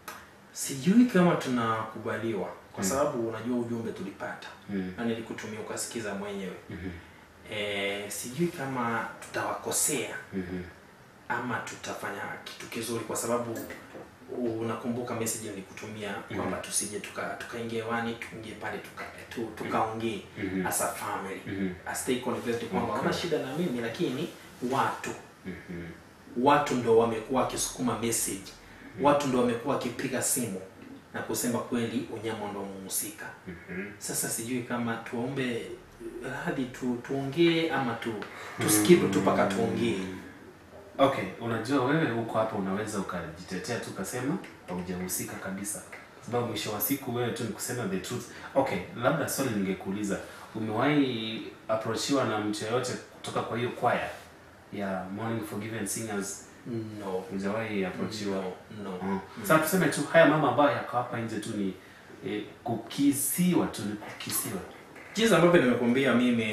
S3: sijui kama tunakubaliwa kwa
S1: Mm.
S3: sababu unajua ujumbe tulipata
S1: mm.
S3: na nilikutumia ukasikiza mwenyewe
S1: Mhm.
S3: eh, sijui kama tutawakosea
S1: Mhm.
S3: ama tutafanya kitu kizuri kwa sababu unakumbuka message nilikutumia kwamba tusije tuka tukaingia wani tuingie pale tuka tu, tukaongee
S1: Mhm.
S3: as a family
S1: Mhm.
S3: a stay connected kwamba
S1: Okay.
S3: una shida na mimi lakini watu
S1: Mhm.
S3: watu ndo wamekuwa wakisukuma message watu ndo wamekuwa wakipiga simu na kusema kweli unyama ndo muhusika
S1: Mhm.
S3: sasa sijui kama tuombe radhi tu tuongee ama tu tuskip tu mpaka tuongee
S1: Okay, unajua wewe huko hapa unaweza ukajitetea tu ukasema haujahusika kabisa, sababu mwisho wa siku wewe tu ni kusema the truth. Okay, labda swali ningekuuliza, umewahi approachiwa na mtu yeyote kutoka kwa hiyo kwaya ya Morning Forgiven Singers?
S3: no
S1: Hujawahi approachiwa?
S3: no, no.
S1: Mm. Sasa tuseme tu haya mama ambayo yako hapa nje tu ni eh, kukisiwa tu, ni kukisiwa.
S3: jinsi ambavyo nimekuambia mimi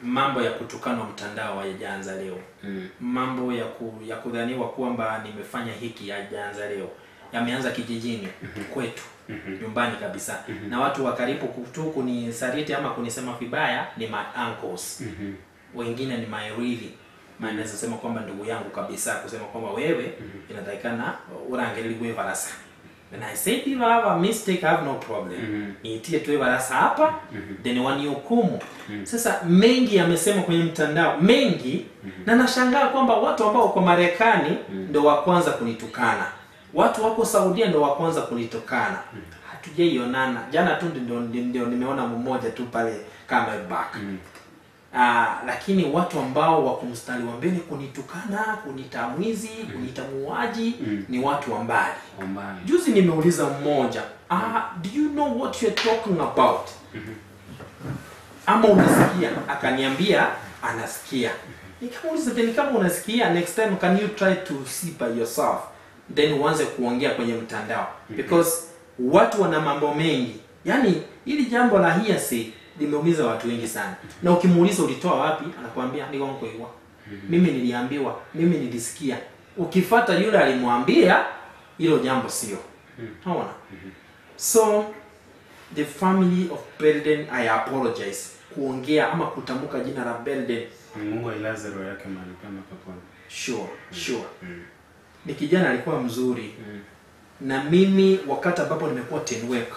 S3: mambo ya kutukanwa mtandao hayajaanza leo
S1: Mm.
S3: mambo ya ku, ya kudhaniwa kwamba nimefanya hiki hayajaanza leo yameanza kijijini kwetu nyumbani kabisa na watu wa karibu tu kunisaliti ama kunisema vibaya ni my uncles
S1: Mhm.
S3: wengine ni my really maana naweza sema kwamba ndugu yangu kabisa kusema kwamba wewe inatakikana urangeliliwe varasa and i said if i have a mistake i have no problem
S1: Mhm.
S3: niitie tu varasa hapa then wanihukumu sasa mengi yamesema kwenye mtandao mengi na nashangaa kwamba watu ambao wako marekani ndo wa kwanza kunitukana watu wako saudia ndo wa kwanza kunitukana hatujaionana jana tu ndio, ndio, ndio nimeona mmoja tu pale Camelback Ah, lakini watu ambao wako mstari wa mbele kunitukana kunita mwizi kunita muuaji ni watu wa mbali
S1: Ombani.
S3: juzi nimeuliza mmoja ah, do you know what you're talking about ama unasikia akaniambia anasikia nikamuuliza then kama unasikia next time can you try to see by yourself then uanze kuongea kwenye mtandao because watu wana mambo mengi yaani hili jambo la hearsay limeumiza watu wengi sana na ukimuuliza ulitoa wapi anakuambia nigonkoiwa mimi niliambiwa mimi nilisikia ukifata yule alimwambia hilo jambo sio naona so the family of Belden I apologize kuongea ama kutamka jina la Belden
S1: Mungu ailaze roho yake mahali pema peponi.
S3: sure sure ni kijana alikuwa mzuri na mimi wakati ambapo nimekuwa tenwek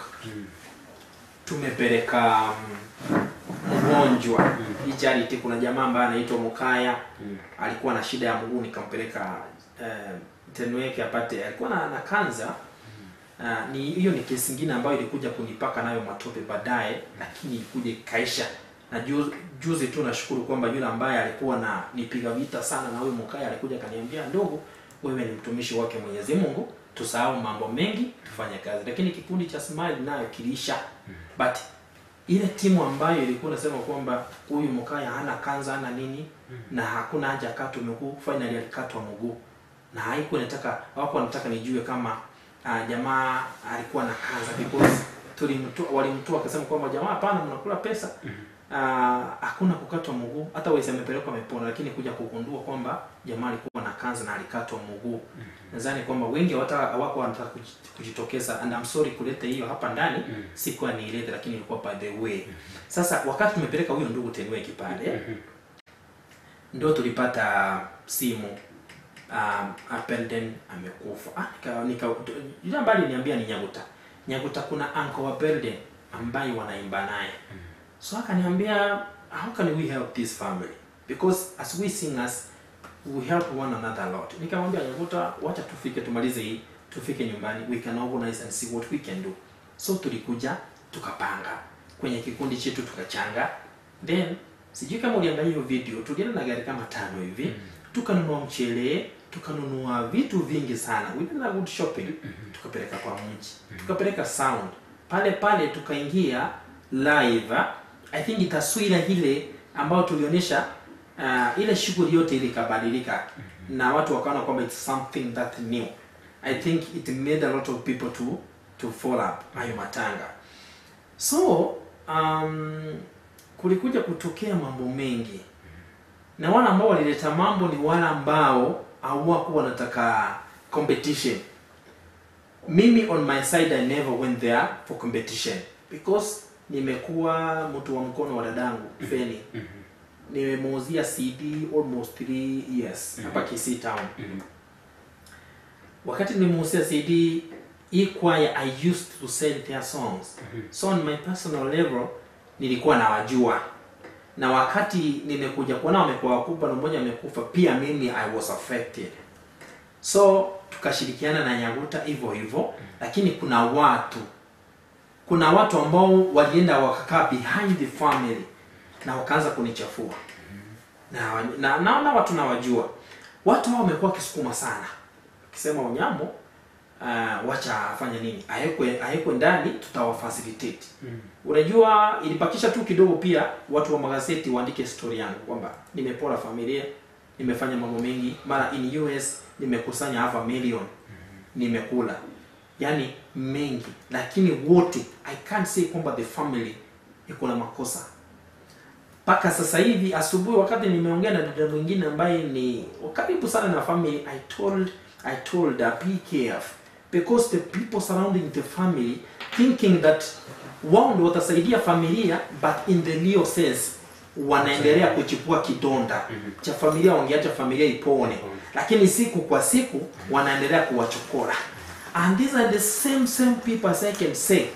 S3: tumepeleka mm, mgonjwa hii charity kuna jamaa ambaye anaitwa Mukaya alikuwa na shida ya mguu nikampeleka eh, tenwek apate alikuwa na, na kanza Uh, ni hiyo ni kesi ingine ambayo ilikuja kunipaka nayo matope baadaye lakini ilikuja ikaisha na juzi, juzi tu nashukuru kwamba yule ambaye alikuwa na nipiga vita sana na huyo mkaya alikuja akaniambia ndogo wewe ni mtumishi wake Mwenyezi Mungu tusahau mambo mengi tufanye kazi lakini kikundi cha Smile nayo kiliisha but ile timu ambayo ilikuwa nasema kwamba huyu mkaya hana kanza hana nini na hakuna haja akatwe mguu finally alikatwa mguu na haikuwa nataka hawako wanataka nijue kama uh, jamaa alikuwa na kanza because tulimtoa walimtoa akasema kwamba jamaa hapana mnakula pesa uh, hakuna kukatwa mguu hata wesi amepelekwa amepona lakini kuja kugundua kwamba jamaa alikuwa na kanza na alikatwa mguu nadhani kwamba wengi hawata hawako wanataka kuji- kujitokeza and I'm sorry kuleta hiyo hapa ndani sikuwa niilete lakini ilikuwa by the way sasa wakati tumepeleka huyo ndugu tenweki pale ndo tulipata simu um, Appleton amekufa ah, nika, nika, yule ambaye aliniambia ni Nyaguta Nyaguta kuna uncle wa Belden ambaye wanaimba naye so akaniambia how can we help this family because as we singers we help one another a lot nikamwambia Nyaguta wacha tufike tumalize hii tufike nyumbani we can organize and see what we can do so tulikuja tukapanga kwenye kikundi chetu tukachanga then sijui kama uliangalia hiyo video tulienda na gari kama tano hivi tukanunua mchele tukanunua vitu vingi sana we did a good shopping tukapeleka kwa mji tukapeleka sound pale pale tukaingia live i think taswira ile ambayo tulionyesha uh, ile shughuli yote ile ikabadilika na watu wakaona kwamba it's something that new i think it made a lot of people to to follow up hayo matanga so um, kulikuja kutokea mambo mengi na wale ambao walileta mambo ni wale ambao hawakuwa wanataka competition mimi on my side i never went there for competition because nimekuwa mtu wa mkono wa dadangu feni nimemuuzia cd almost 3 years hapa kisii town wakati nimemuuzia cd hii kwaya i used to sell their songs so on my personal level nilikuwa nawajua na wakati nimekuja kuona wamekuwa wakubwa na mmoja amekufa pia mimi i was affected so tukashirikiana na nyaguta hivyo hivyo lakini kuna watu kuna watu ambao walienda wakakaa behind the family na wakaanza kunichafua na na naona watu nawajua watu hao wamekuwa wakisukuma sana akisema unyambo uh, wacha afanye nini awekwe awekwe ndani tutawafacilitate unajua ilipakisha tu kidogo pia watu wa magazeti waandike story yangu kwamba nimepora familia nimefanya mambo mengi mara in US nimekusanya half a million nimekula yani mengi lakini wote i can't say kwamba the family iko na makosa mpaka sasa hivi asubuhi wakati nimeongea na dada mwingine ambaye ni karibu sana na family i told i told her be careful because the people surrounding the family thinking that wao ndio watasaidia familia but in the real sense wanaendelea kuchipua kidonda cha familia wangeacha familia ipone lakini siku kwa siku wanaendelea kuwachokora and these are the same same people as i can say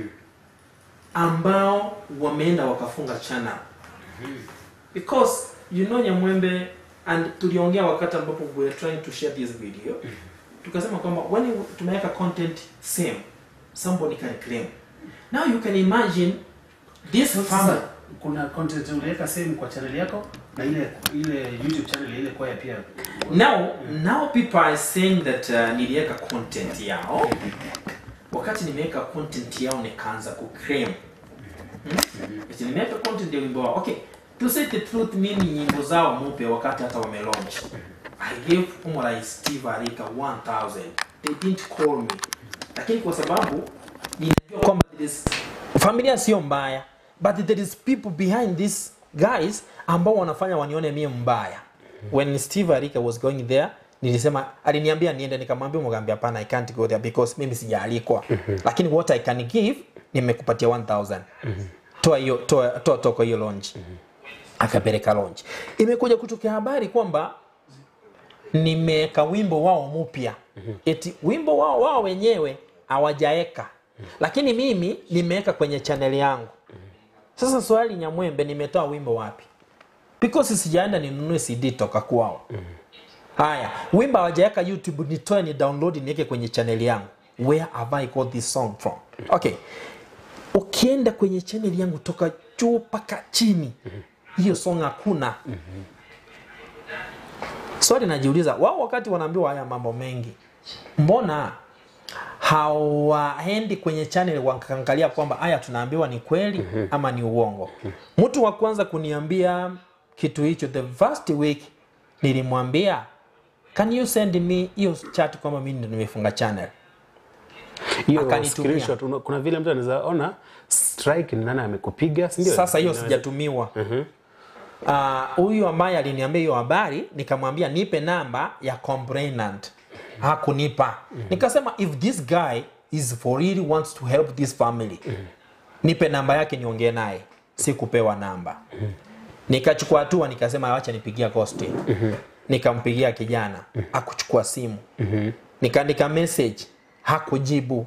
S3: ambao wameenda wakafunga channel because you know nyamwembe and tuliongea wakati ambapo we were trying to share this video tukasema kwamba when you- tumeweka content same somebody can claim now you can imagine this
S1: Sasa
S3: family
S1: kuna content uliweka same kwa channel yako na ile ile YouTube channel ile kwaya pia.
S3: now now people are saying that uh, niliweka content yao wakati nimeweka content yao nikaanza kuclaim hmm? Eti nimeweka content ya wimbo wao okay to say the truth mimi nyimbo zao mupe wakati hata wamelaunch i gave Umar Steve Arika 1000 they didn't call me lakini kwa sababu ninajua kwamba there is familia sio mbaya but there is people behind these guys ambao wanafanya wanione mie mbaya when Steve Arika was going there nilisema aliniambia niende nikamwambia mgambia hapana I can't go there because mimi sijaalikwa lakini what I can give nimekupatia 1000 toa hiyo toa toa toko hiyo launch akapeleka launch imekuja kutokea habari kwamba nimeweka wimbo wao mpya eti wimbo wao wao wenyewe hawajaeka lakini mimi nimeweka kwenye chaneli yangu sasa swali nyamwembe nimetoa wimbo wapi because sijaenda ninunue cd toka kwao haya wimbo hawajaweka youtube nitoe ni download niweke kwenye chaneli yangu where have i got this song from okay ukienda kwenye chaneli yangu toka juu mpaka chini hiyo song hakuna swali najiuliza wao wakati wanaambiwa haya mambo mengi mbona hawaendi kwenye channel wakaangalia kwamba haya tunaambiwa ni kweli ama ni uongo mtu wa kwanza kuniambia kitu hicho the first week nilimwambia can you send me hiyo chat kwamba mimi ndo nimefunga channel
S2: hiyo
S3: Akanitumia.
S2: screenshot una- kuna vile mtu anaweza ona strike ni nani amekupiga si ndio
S3: sasa hiyo
S2: Inaweza-
S3: sijatumiwa Ah, huyu ambaye aliniambia hiyo habari nikamwambia nipe namba ya complainant hakunipa nikasema if this guy is for really wants to help this family nipe namba yake niongee naye sikupewa namba nikachukua hatua nikasema wacha nipigia Costi nikampigia kijana akuchukua simu nikaandika message hakujibu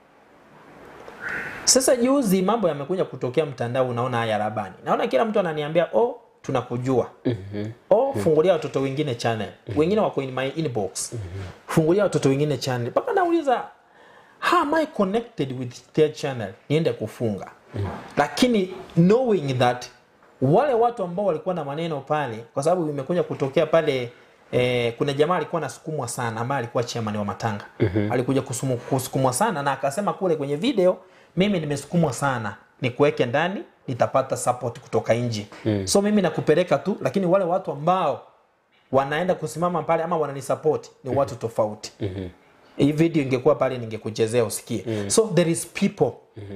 S3: sasa juzi mambo yamekuja kutokea mtandao, unaona haya rabani, naona kila mtu ananiambia oh, tunakujua oh, fungulia watoto wengine channel, wengine wako in my inbox, fungulia watoto wengine channel, mpaka nauliza how am I connected with their channel, niende kufunga lakini knowing that wale watu ambao walikuwa na maneno pale, kwa sababu imekuja kutokea pale Eh, kuna jamaa alikuwa anasukumwa sana ambaye alikuwa chairman wa matanga alikuja kusumu- kusukumwa sana na akasema kule kwenye video mimi nimesukumwa sana nikuweke ndani nitapata support kutoka nje so mimi nakupeleka tu lakini wale watu ambao wanaenda kusimama pale ama wananisupport ni watu tofauti hii video ingekuwa pale ningekuchezea usikie so there is people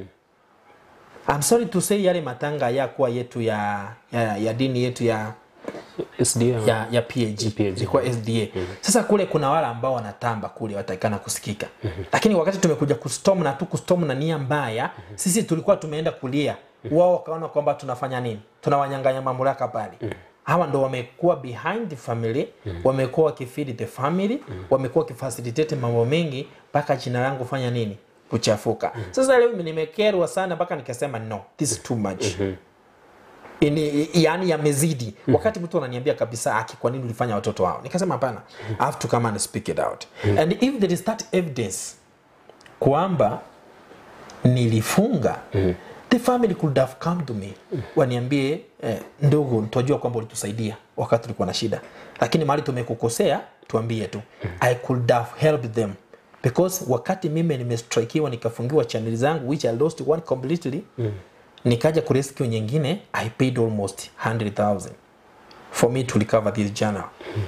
S3: I'm sorry to say yale matanga yakuwa yetu ya, ya, ya dini yetu ya
S2: SDA.
S3: ya, ya PAG,
S2: PAG.
S3: ilikuwa SDA. Sasa kule kuna wale ambao wanatamba kule watakana kusikika, lakini wakati tumekuja kustorm na tu kustorm na nia mbaya, sisi tulikuwa tumeenda kulia, wao wakaona kwamba tunafanya nini, tunawanyang'anya mamlaka pale. Hawa ndo wamekuwa behind the family, wamekuwa wakifeed the family, wamekuwa wakifacilitate mambo mengi mpaka jina langu fanya nini kuchafuka. Sasa leo mimi nimekerwa sana mpaka nikasema no, this is too much ini, yani yamezidi wakati mtu ananiambia kabisa aki kwa nini ulifanya watoto wao nikasema hapana I have to come and speak it out and if there is that evidence kwamba nilifunga the family could have come to me waniambie eh, ndugu twajua kwamba ulitusaidia wakati tulikuwa na shida lakini mahali tumekukosea tuambie tu i could have helped them because wakati mimi nimestrikiwa nikafungiwa channel zangu which i lost one completely nikaja kurescue nyingine i paid almost 100000 for me to recover this journal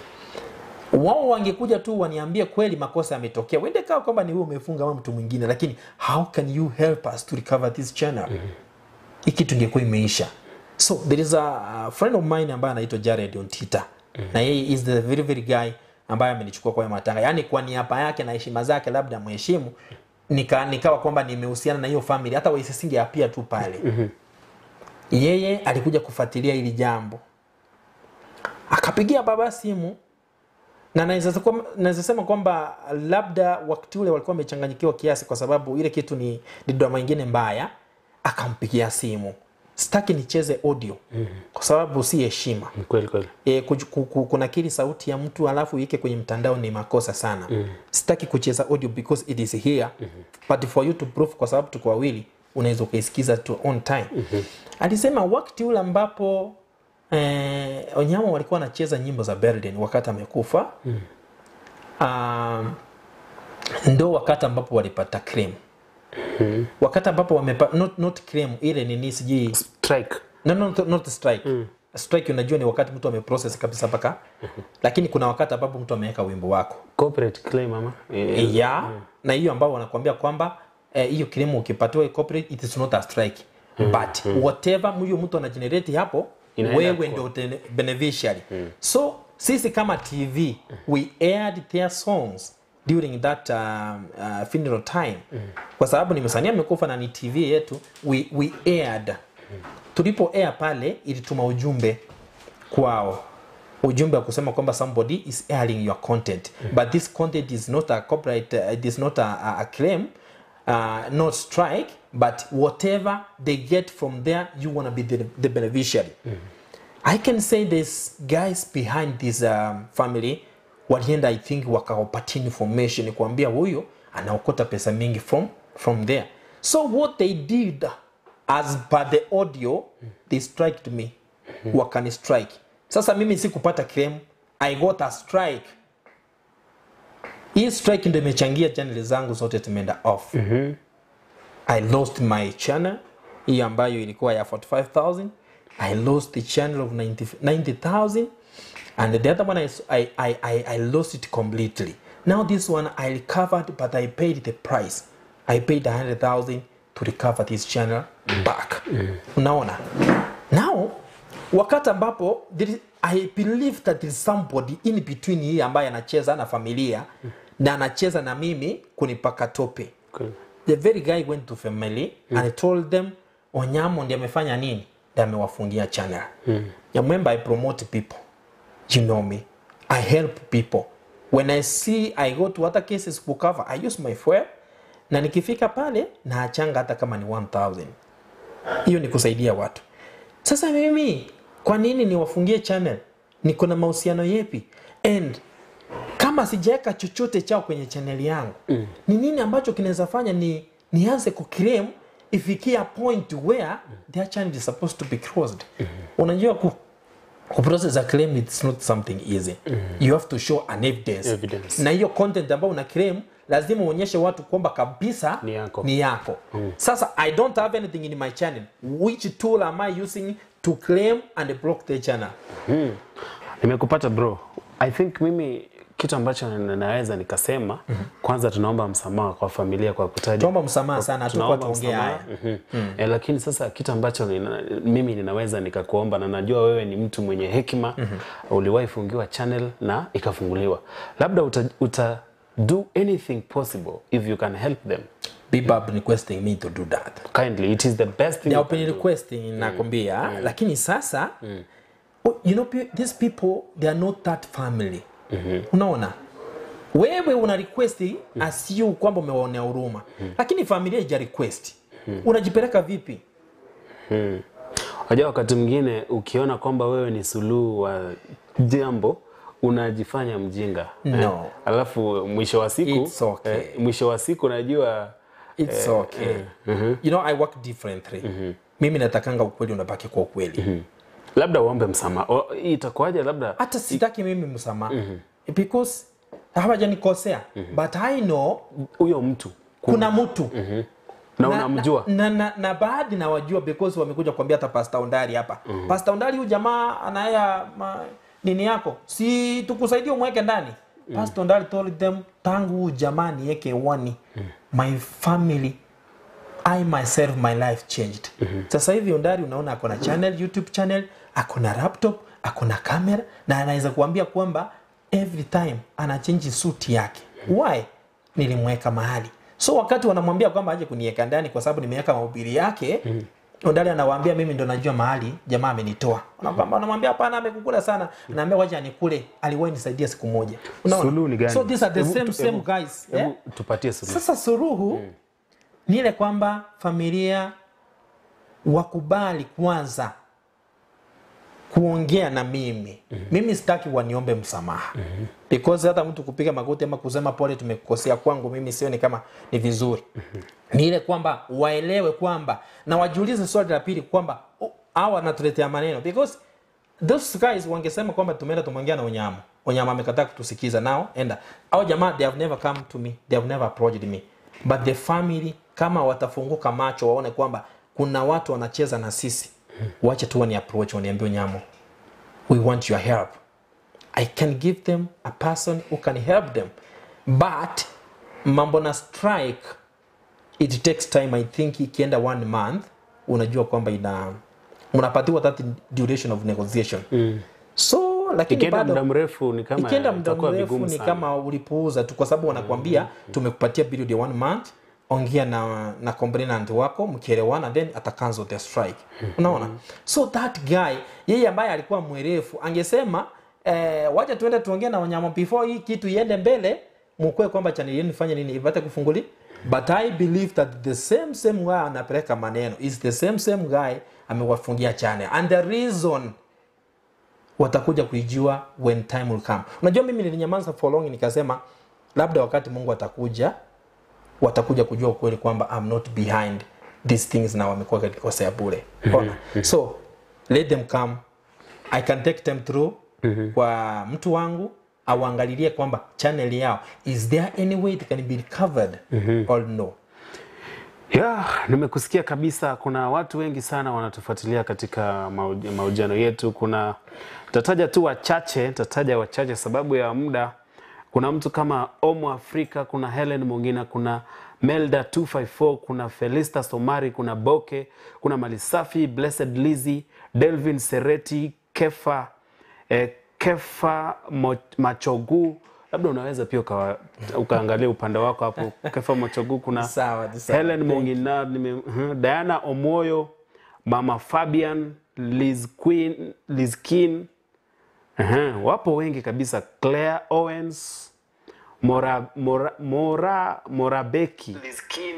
S3: wao wangekuja tu waniambie kweli makosa yametokea wende kawa kwamba ni wewe umefunga ama mtu mwingine lakini how can you help us to recover this channel hii kitu ingekuwa imeisha so there is a friend of mine ambaye anaitwa Jared Ontita na yeye is the very very guy ambaye amenichukua kwa haya matanga yaani kwa niaba yake na heshima zake labda mheshimu nika, nikawa kwamba nimehusiana na hiyo family hata waisesinge apia tu pale yeye alikuja kufuatilia hili jambo akapigia baba simu na naweza kwam- naweza sema kwamba labda wakati ule walikuwa wamechanganyikiwa kiasi kwa sababu ile kitu ni, ni drama ingine mbaya akampigia simu sitaki nicheze audio kwa sababu si heshima
S2: Ni kweli kweli
S3: e, kunakili sauti ya mtu alafu ike kwenye mtandao ni makosa sana mm. sitaki kucheza audio because it is here mm-hmm. but for you to prove kwa sababu tuko wawili unaweza ukaisikiza tu on time mm-hmm. alisema wakati ule ambapo eh, wanyama walikuwa wanacheza nyimbo za Berlin wakati amekufa mm. um, ndo wakati ambapo walipata cream mm-hmm. wakati ambapo wamepa, not, not cream ile nini sijui
S2: strike
S3: no, no, not, not strike mm. strike unajua ni wakati mtu ameprocess kabisa mpaka lakini kuna wakati ambapo mtu ameweka wimbo wako
S2: corporate claim ama
S3: e, ya na hiyo ambao wanakuambia kwamba eh, hiyo kilimo ukipatiwa corporate it is not a strike but whatever huyo mtu anagenerate hapo
S2: Inaenda
S3: wewe
S2: kwa-
S3: ndio tene- beneficiary so sisi kama tv we aired their songs during that um, uh, funeral time kwa sababu ni msanii amekufa na ni tv yetu we, we aired tulipo air pale ilituma ujumbe kwao ujumbe wa kusema kwamba somebody is airing your content but this content is not a copyright uh, it is not a, a, a claim uh, not strike but whatever they get from there you want to be the, the beneficiary i can say there's guys behind this um, family walienda i think wakawapatia information kuambia huyu anaokota pesa mingi from from there so what they did as per the audio they striked me wakani strike sasa mimi sikupata claim i got a strike hii strike ndio imechangia channel zangu zote zimeenda off i lost my channel hii ambayo ilikuwa ya 45000 i lost the channel of 90 90000 and the other one I, I, I, I, I lost it completely now this one i recovered but i paid the price i paid 100000 to recover this channel back unaona now wakati ambapo there is- i believe that there is somebody in between hii ambaye anacheza na familia na anacheza na mimi kunipaka tope
S2: Kweli.
S3: the very guy went to family mm. and told them onyamo ndi amefanya nini ndi amewafungia channel mm. yamwemba i promote people you know me i help people when i see i go to other cases kucover i use my fuel na nikifika pale naachanga hata kama ni 1000 hiyo ni kusaidia watu sasa mimi kwa nini niwafungie channel niko na mahusiano yepi and kama sijaweka chochote chao kwenye chaneli yangu mm. ni nini ambacho kinaweza fanya ni nianze kuclaim ifikia point where their channel is supposed to be closed mm -hmm. unajua ku, ku process a claim it's not something easy mm -hmm. you have to show an evidence,
S2: Evidence.
S3: na hiyo content ambayo una claim lazima uonyeshe watu kwamba kabisa
S2: Ni yako.
S3: ni yako. Mm. sasa i don't have anything in my channel which tool am i using to claim and block the channel
S2: nimekupata bro i think mimi kitu ambacho na- naweza nikasema kwanza tunaomba msamaha kwa familia kwa kutaja
S3: tuomba msamaha sana hatukuwa
S2: tunaomba
S3: tuongea haya
S2: msamaha. Mhm. Eh, lakini sasa kitu ambacho nina, mimi ninaweza nikakuomba na najua wewe ni mtu mwenye hekima uliwahi fungiwa channel na ikafunguliwa labda uta, uta do anything possible if you can help them
S3: Bebop requesting me to do that
S2: kindly it is the best thing
S3: they
S2: you
S3: are
S2: can
S3: open
S2: do.
S3: requesting nakwambia lakini sasa oh, you know pe- these people they are not that family unaona wewe una request as you kwamba umewaonea huruma lakini familia ija request unajipeleka vipi
S2: Unajua wakati mwingine ukiona kwamba wewe ni suluhu wa jambo unajifanya mjinga
S3: No.
S2: alafu mwisho wa siku
S3: It's okay.
S2: mwisho wa siku unajua
S3: It's okay. You know, I work differently. Mimi natakanga ukweli unabaki kwa ukweli.
S2: labda uombe msamaha O, hii itakuwaje labda
S3: Hata sitaki mimi msamaha. Because hawajanikosea. But I know
S2: huyo mtu
S3: kuna mtu
S2: na unamjua
S3: na, na, na, na baadhi nawajua because wamekuja kuambia hata pasta undari hapa mm. pasta undari huyu jamaa anaya ma, nini yako si tukusaidia umweke ndani mm. pasta undari told them tangu huyu jamaa niweke wani mm. my family I myself my life changed. Sasa hivi Ondari unaona ako na channel, YouTube channel, ako na laptop, ako na camera na anaweza kuambia kwamba every time ana change suit yake. Why? Nilimweka mahali. So wakati wanamwambia kwamba aje kuniweka ndani kwa sababu nimeweka mahubiri yake, Ondari anawaambia mimi ndo najua mahali jamaa amenitoa. Unakwamba anamwambia hapana amekukula sana. Anaambia wacha anikule. Aliwahi nisaidia siku moja. Unaona?
S2: Suluhu ni gani?
S3: So these are the
S2: Hebu
S3: same
S2: tu-
S3: same
S2: hebu-
S3: guys. yeah?
S2: Hebu tupatie suluhu.
S3: Sasa suruhu ni ile kwamba familia wakubali kwanza kuongea na mimi mimi sitaki waniombe msamaha because hata mtu kupiga magoti ama kusema pole tumekukosea kwangu mimi sioni kama ni vizuri ni ile kwamba waelewe kwamba na wajiulize swali la pili kwamba oh, hawa wanatuletea maneno because those guys wangesema kwamba tumeenda tumeongea na unyama unyama amekataa kutusikiza nao enda au jamaa they have never come to me they have never approached me but the family kama watafunguka macho waone kwamba kuna watu wanacheza na sisi wache tu wani approach waniambie unyamo we want your help i can give them a person who can help them but mambo na strike it takes time i think ikienda one month unajua kwamba ina unapatiwa that duration of negotiation mm. so lakini
S2: Ikienda
S3: bado
S2: muda mrefu ni kama
S3: ikienda muda
S2: itakuwa
S3: mrefu
S2: vigumu
S3: ni
S2: sana.
S3: kama ulipuuza tu kwa sababu wanakwambia tumekupatia period ya one month ongea na na complainant wako mkielewana then ata cancel the strike unaona so that guy yeye ambaye alikuwa mwerefu angesema eh, wacha tuende tuongee na wanyama before hii kitu iende mbele mukwe kwamba channel yenu ifanye nini ipate kufunguli but i believe that the same same guy anapeleka maneno is the same same guy amewafungia channel and the reason watakuja kuijua when time will come unajua mimi nilinyamaza for long nikasema labda wakati mungu atakuja watakuja kujua ukweli kwamba I'm not behind these things na wamekuwa kakikosea bure Ona. so let them come i can take them through kwa mtu wangu auangalilie kwamba channel yao is there any way it can be covered or no
S2: ya nimekusikia kabisa kuna watu wengi sana wanatufuatilia katika mauj- mahojiano yetu kuna tataja tu wachache tataja wachache sababu ya muda kuna mtu kama omo afrika kuna helen mongina kuna melda 254 kuna felista somari kuna boke kuna malisafi blessed lizi delvin sereti kefa eh, kefa Mo- machogu labda unaweza pia ukawa- ukaangalia upande wako hapo kefa machogu kuna
S3: Sawa, ni sawa.
S2: Helen Mongina, nime, uh, Diana Omoyo, Mama Fabian, Liz Queen, Liz Kin. Uh, wapo wengi kabisa. Claire Owens, Mora, Mora, Mora, Morabeki. Liz Kin.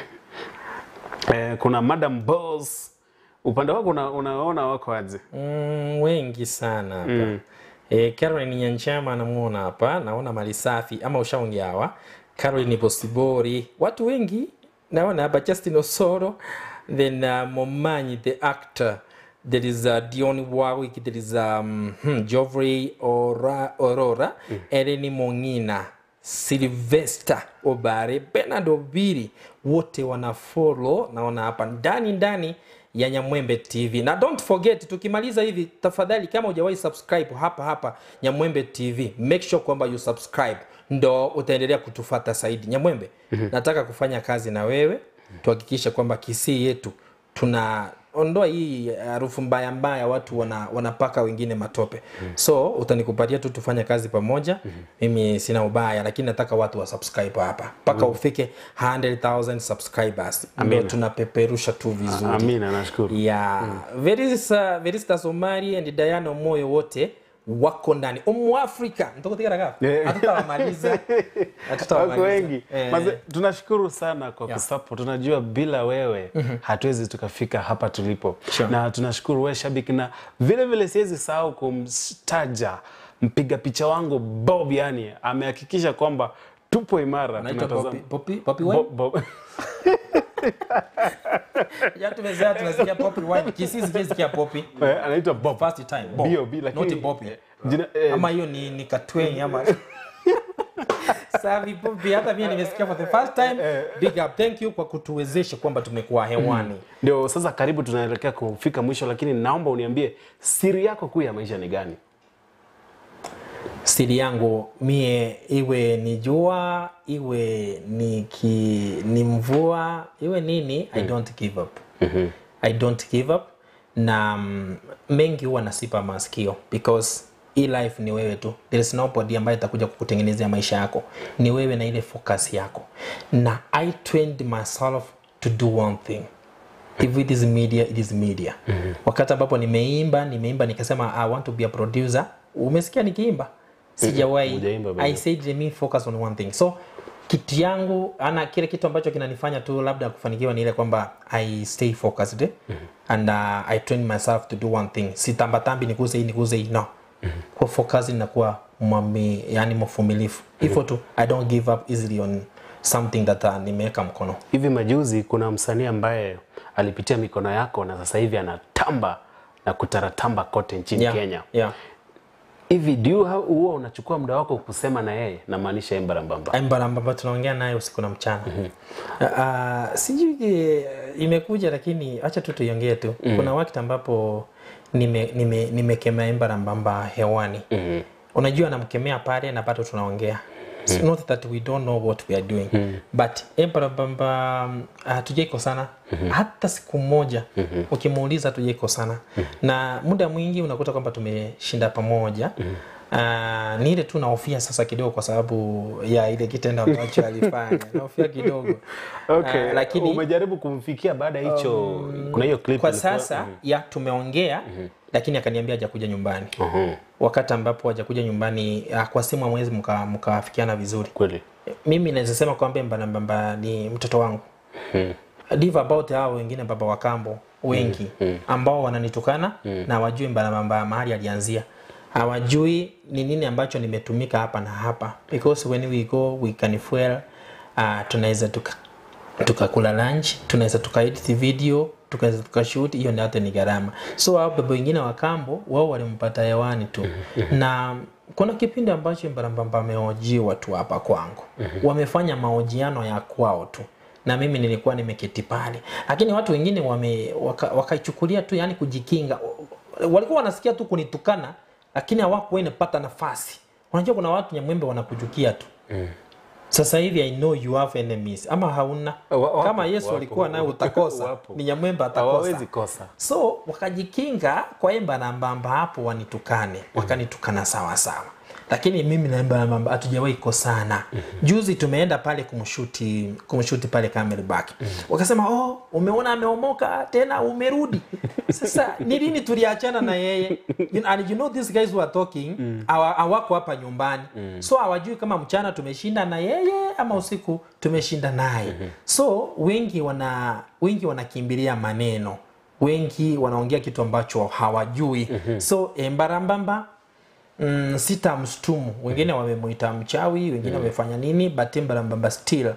S2: Eh, kuna Madam Boss. Upande wako una, unaona wako aje?
S3: Mm, wengi sana hapa mm. E, Caroline Nyanchama namuona hapa, naona mali safi ama ushaongea hawa. Caroline Bosibori, watu wengi naona hapa, Justin Osoro, then uh, Momanyi the actor there is uh, Dion Warwick, there is um, hmm, Geoffrey Ora, Aurora, mm. Eleni Mongina, Sylvester Obare, Bernard Obiri, wote wana follow naona hapa ndani ndani ya Nyamwembe TV. Na don't forget tukimaliza hivi tafadhali kama hujawahi subscribe hapa hapa Nyamwembe TV, make sure kwamba you subscribe ndo utaendelea kutufata zaidi. Nyamwembe, nataka kufanya kazi na wewe tuhakikishe kwamba Kisii yetu tuna ondoa hii harufu mbaya mbaya watu wana, wanapaka wengine matope so utanikupatia tu tufanye kazi pamoja mimi sina ubaya lakini nataka watu wa subscribe hapa mpaka ufike 100,000 subscribers ndio tunapeperusha tu vizuri
S2: Amina, nashukuru.
S3: ya verisa verista somari and diana moyo wote wako ndani umwafrika ntokotikaraga
S2: Yeah.
S3: hatutawamaliza
S2: wako
S3: hatutawamaliza
S2: wengi
S3: Eh.
S2: Maze, tunashukuru sana kwa
S3: Yeah.
S2: kusupport tunajua bila wewe hatuwezi tukafika hapa tulipo
S3: Sure.
S2: na tunashukuru wewe shabiki na vile vile siwezi sahau kumtaja mpiga picha wangu bob yani amehakikisha kwamba tupo imara
S3: Anaitwa
S2: tunatazama-
S3: Poppy- Poppy- Poppy Wine?
S2: Bob- Bob-
S3: Ya tumezea tunasikia Poppy wine. Kisii sikia Poppy.
S2: Eh, anaitwa bob
S3: First time. Bob.
S2: B.O.B., lakini-
S3: Not Poppy.
S2: Jina- eh,
S3: Ama hiyo ni ni Katweni ama Savi Poppy hata mimi nimesikia for the first time. Big up. Thank you kwa kutuwezesha kwamba tumekuwa hewani.
S2: ndio sasa karibu tunaelekea kufika mwisho lakini naomba uniambie siri yako kuu ya maisha ni gani
S3: siri yangu mie iwe ni jua iwe ni, ki, ni mvua iwe nini i don't give up i don't give up na mm, mengi huwa nasipa masikio because hii life ni wewe tu there is nobody ambaye itakuja kukutengenezea maisha yako ni wewe na ile focus yako na i trained myself to do one thing if it is media it is media mm-hmm. wakati ambapo nimeimba nimeimba nikasema i want to be a producer umesikia nikiimba sijawahi
S2: Hujaimba bado.
S3: i said let me focus on one thing so kitu yangu ana kile kitu ambacho kinanifanya tu labda kufanikiwa ni ile kwamba i stay focused mm-hmm. and uh, i train myself to do one thing sitambatambi nikuze hii nikuze hii no mm-hmm. kwa focus inakuwa mwami yani mfumilifu hivyo tu i don't give up easily on something that uh, nimeweka mkono
S2: hivi majuzi kuna msanii ambaye alipitia mikono yako na sasa hivi anatamba na kutaratamba kote nchini
S3: yeah.
S2: Kenya.
S3: yeah.
S2: Hivi do you have- huwa unachukua muda wako kusema na yeye, namaanisha Embarambamba?
S3: mbarambamba tunaongea naye usiku na mchana uh, sijui eh, imekuja lakini acha tu tuiongee tu kuna wakati ambapo nimekemea nime, nimekemea mbarambamba hewani
S2: Mhm.
S3: unajua namkemea pale na bado tunaongea It's not that we don't know what we are doing but embarambamba hatujaiko sana hata siku moja ukimuuliza hatujaiko sana na muda mwingi unakuta kwamba tumeshinda pamoja Uh, ni ile tu naofia sasa kidogo kwa sababu ya ile kitendo ambacho alifanya naofia kidogo
S2: Okay.
S3: Ah, lakini
S2: umejaribu kumfikia baada ya hicho kuna hiyo clip
S3: kwa
S2: ilikuwa-
S3: sasa ya tumeongea lakini akaniambia hajakuja nyumbani
S2: Mhm.
S3: wakati ambapo hajakuja nyumbani ah, kwa simu amwezi mkawafikiana vizuri
S2: Kweli.
S3: mimi naweza sema kwamba mbanambamba ni mtoto wangu
S2: Mhm.
S3: live about hao wengine baba wa kambo wengi ambao wananitukana na wajui mbanambamba mahali alianzia hawajui ni nini ambacho nimetumika hapa na hapa because when we go we can fuel uh, tunaweza tuka tukakula lunch tunaweza tukaedit video tukaweza tukashoot hiyo ni hata ni gharama so hao baba wengine wa kambo wao walimpata hewani tu na kuna kipindi ambacho mbarambamba ameojiwa tu hapa kwangu wamefanya mahojiano ya kwao tu na mimi nilikuwa nimeketi pale lakini watu wengine wame waka- wakaichukulia tu yani kujikinga walikuwa wanasikia tu kunitukana lakini hawakuwa inapata nafasi unajua kuna watu nyamwembe wanakuchukia tu sasa hivi i know you have enemies ama hauna
S2: Wa- wapo,
S3: kama yesu
S2: wapo.
S3: alikuwa naye utakosa
S2: Wapo.
S3: ni nyamwembe atakosa
S2: Hawawezi kosa.
S3: so wakajikinga kwa emba na mbamba hapo wanitukane wakanitukana sawa sawa lakini mimi na emba na mbamba hatujawahi kosana juzi tumeenda pale kumshuti kumshuti pale Camelback wakasema oh umeona ameomoka tena umerudi sasa ni lini tuliachana na yeye You- and you know these guys who are talking hawa- hawako hapa nyumbani so hawajui kama mchana tumeshinda na yeye ama usiku tumeshinda naye so wengi wana wengi wanakimbilia maneno wengi wanaongea kitu ambacho hawajui so embarambamba mm, sitamshtumu wengine wamemuita mchawi wengine wamefanya nini but embarambamba still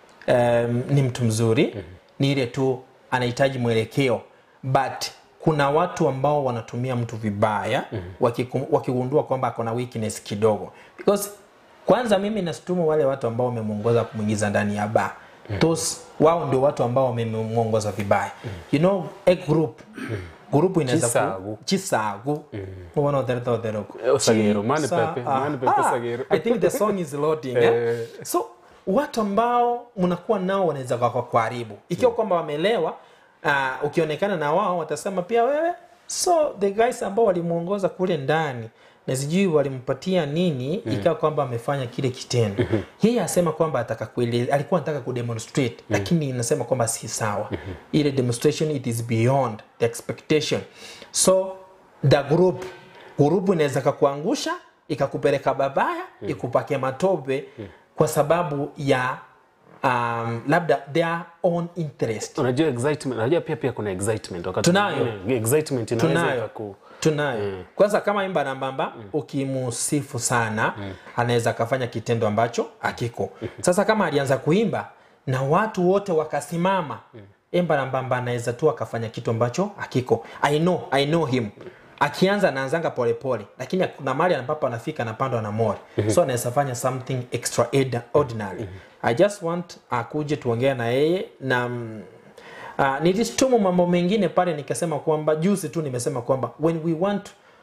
S3: um, ni mtu mzuri ni ile tu anahitaji mwelekeo but kuna watu ambao wanatumia mtu vibaya wakiku- wakigundua kwamba ako na weakness kidogo because kwanza mimi nastumu wale watu ambao wamemwongoza kumwingiza ndani ya baa those wao ndio watu ambao wamemwongoza vibaya you know a group gurupu inaweza
S2: Chisagu.
S3: ku chisagu ubona uthereta utheruku
S2: Eh, Sagero, mani pepe, mani pepe Sagero.
S3: i think the song is loading eh?
S2: Eh.
S3: so watu ambao mnakuwa nao wanaweza kuharibu ikiwa kwamba wamelewa uh, ukionekana na wao watasema pia wewe so the guys ambao walimwongoza kule ndani na sijui walimpatia nini mm. ikawa kwamba amefanya kile kitendo mm-hmm. yeye asema kwamba ataka kueleza alikuwa anataka kudemonstrate mm. lakini inasema kwamba si sawa mm-hmm. ile demonstration it is beyond the expectation so the group gurupu inaweza kakuangusha ikakupeleka babaya mm. ikupake matope mm. kwa sababu ya um, labda their own interest
S2: unajua excitement unajua pia pia kuna excitement wakati
S3: Tunayo.
S2: mwingine excitement inaweza
S3: tunayo
S2: ikaku-
S3: tunayo kwanza kama imba nambamba ukimusifu sana anaweza akafanya kitendo ambacho akiko sasa kama alianza kuimba na watu wote wakasimama imba nambamba anaweza tu akafanya kitu ambacho akiko i know i know him akianza anaanzanga polepole lakini kuna mahali ambapo anafika anapandwa na mori so anaweza fanya something extraordinary i just want akuje tuongea na yeye na mm, Uh, nilistumu mambo mengine pale nikasema kwamba juzi tu nimesema kwamba when we want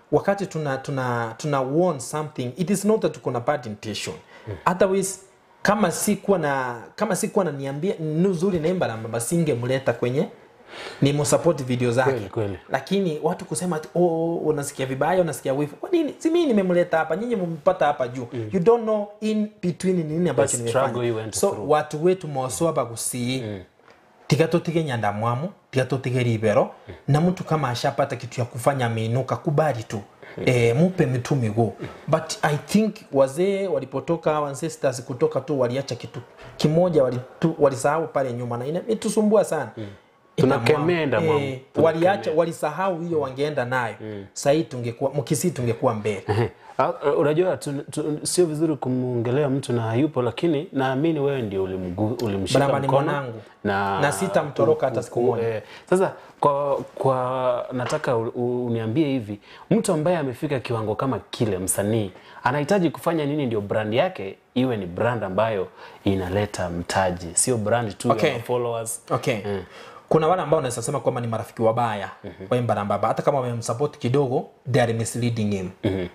S3: wakati tuna tuna tuna warn something it is not that tuko na bad intention otherwise kama sikuwa na kama sikuwa naniambia nzuri naimba na mama singemleta kwenye ni msupport video zake
S2: Kweli, kweli.
S3: lakini watu kusema ati, oh, unasikia vibaya unasikia wifu kwa nini si mimi nimemleta hapa nyinyi mmepata hapa juu you don't know in between ni nini ambacho
S2: The struggle you
S3: nimefanya
S2: went
S3: so
S2: through.
S3: watu wetu moswa bagusii tiga tutige nyandamwamu tiga tutige ribero na mtu kama ashapata kitu ya kufanya ameinuka kubali tu E, mupe mitu miguu but i think wazee walipotoka ancestors kutoka tu waliacha kitu kimoja walitu- walisahau pale nyuma na imetusumbua sana
S2: Tunakemea Endamwamu.
S3: Eh, waliacha walisahau hiyo wangeenda nayo sahii tungekuwa mkisi tungekuwa mbele
S2: Ehe. Ah, uh, unajua tu, tu, sio vizuri kumwongelea mtu na hayupo lakini naamini wewe ndio ulimgu- ulimshika
S3: Baraba ni
S2: mkono
S3: mwanangu.
S2: na,
S3: Na sitamtoroka hata siku
S2: ku-
S3: moja.
S2: eh, sasa kwa, kwa nataka u- u- uniambie hivi mtu ambaye amefika kiwango kama kile msanii anahitaji kufanya nini ndio brand yake iwe ni brand ambayo inaleta mtaji sio brand tu
S3: Okay.
S2: ya followers
S3: okay kuna wale ambao unaweza sema kwamba ni marafiki wabaya wa Mbarambaba hata kama wamemsupport kidogo they are misleading him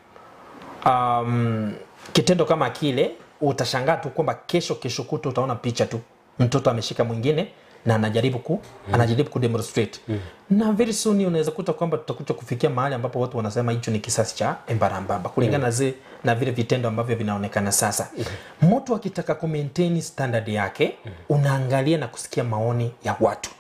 S3: um, kitendo kama kile utashangaa tu kwamba kesho kesho kuto utaona picha tu mtoto ameshika mwingine na anajaribu ku anajaribu kudemonstrate na very soon unaweza kuta kwamba tutakuja kufikia mahali ambapo watu wanasema hicho ni kisasi cha Mbarambaba kulingana na zi, na vile vitendo ambavyo vinaonekana sasa mtu akitaka ku maintain standard yake unaangalia na kusikia maoni ya watu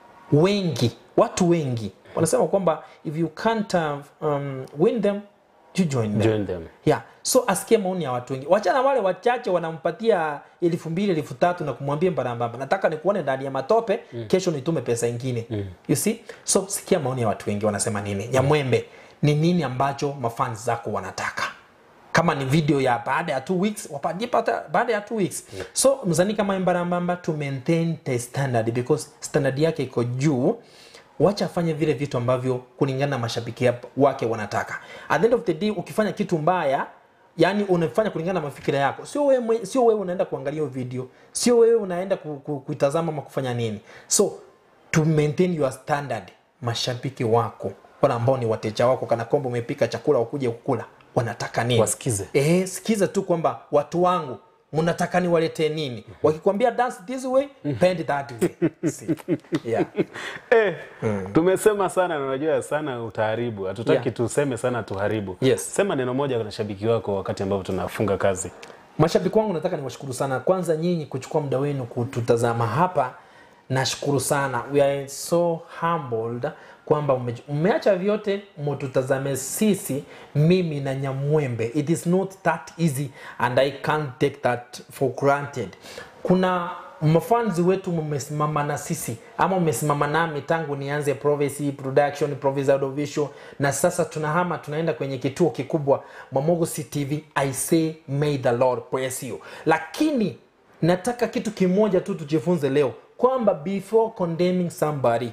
S3: wengi watu wengi wanasema kwamba if you can't uh, um, win them you join them
S2: join them
S3: yeah. so asikie maoni ya watu wengi wachana wale wachache wanampatia elfu mbili elfu tatu na kumwambia mbarambamba nataka nikuone ndani ya matope mm. kesho nitume pesa ingine mm. you see so sikia maoni ya watu wengi wanasema nini nyamwembe ni nini ambacho mafans zako wanataka kama ni video ya baada ya two weeks wapatie pata baada ya two weeks so mzani kama mbarambamba to maintain the standard because standard yake iko juu wacha afanye vile vitu ambavyo kulingana na mashabiki yap- wake wanataka at the end of the day ukifanya kitu mbaya yani unafanya kulingana na mafikira yako sio wewe mwe- sio wewe unaenda kuangalia hiyo video sio wewe unaenda ku- ku- kuitazama ama kufanya nini so to maintain your standard mashabiki wako wale ambao ni wateja wako kana kwamba umepika chakula wakuje kukula wanataka nini
S2: Wasikize.
S3: eh, sikiza tu kwamba watu wangu mnataka niwaletee nini wakikwambia dance this way bend that way See? yeah.
S2: Eh, tumesema sana na unajua sana utaharibu hatutaki
S3: Yeah.
S2: tuseme sana tuharibu
S3: Yes.
S2: sema neno moja na shabiki wako wakati ambapo tunafunga kazi
S3: mashabiki wangu nataka niwashukuru sana kwanza nyinyi kuchukua muda wenu kututazama hapa nashukuru sana we are so humbled kwamba ume- umeacha vyote mututazame sisi mimi na nyamwembe it is not that easy and i can't take that for granted kuna mafanzi wetu mmesimama na sisi ama mmesimama nami tangu nianze Prophecy production Prophecy audiovisual na sasa tunahama tunaenda kwenye kituo kikubwa Mwamogusi TV I say may the Lord bless you lakini nataka kitu kimoja tu tujifunze leo kwamba before condemning somebody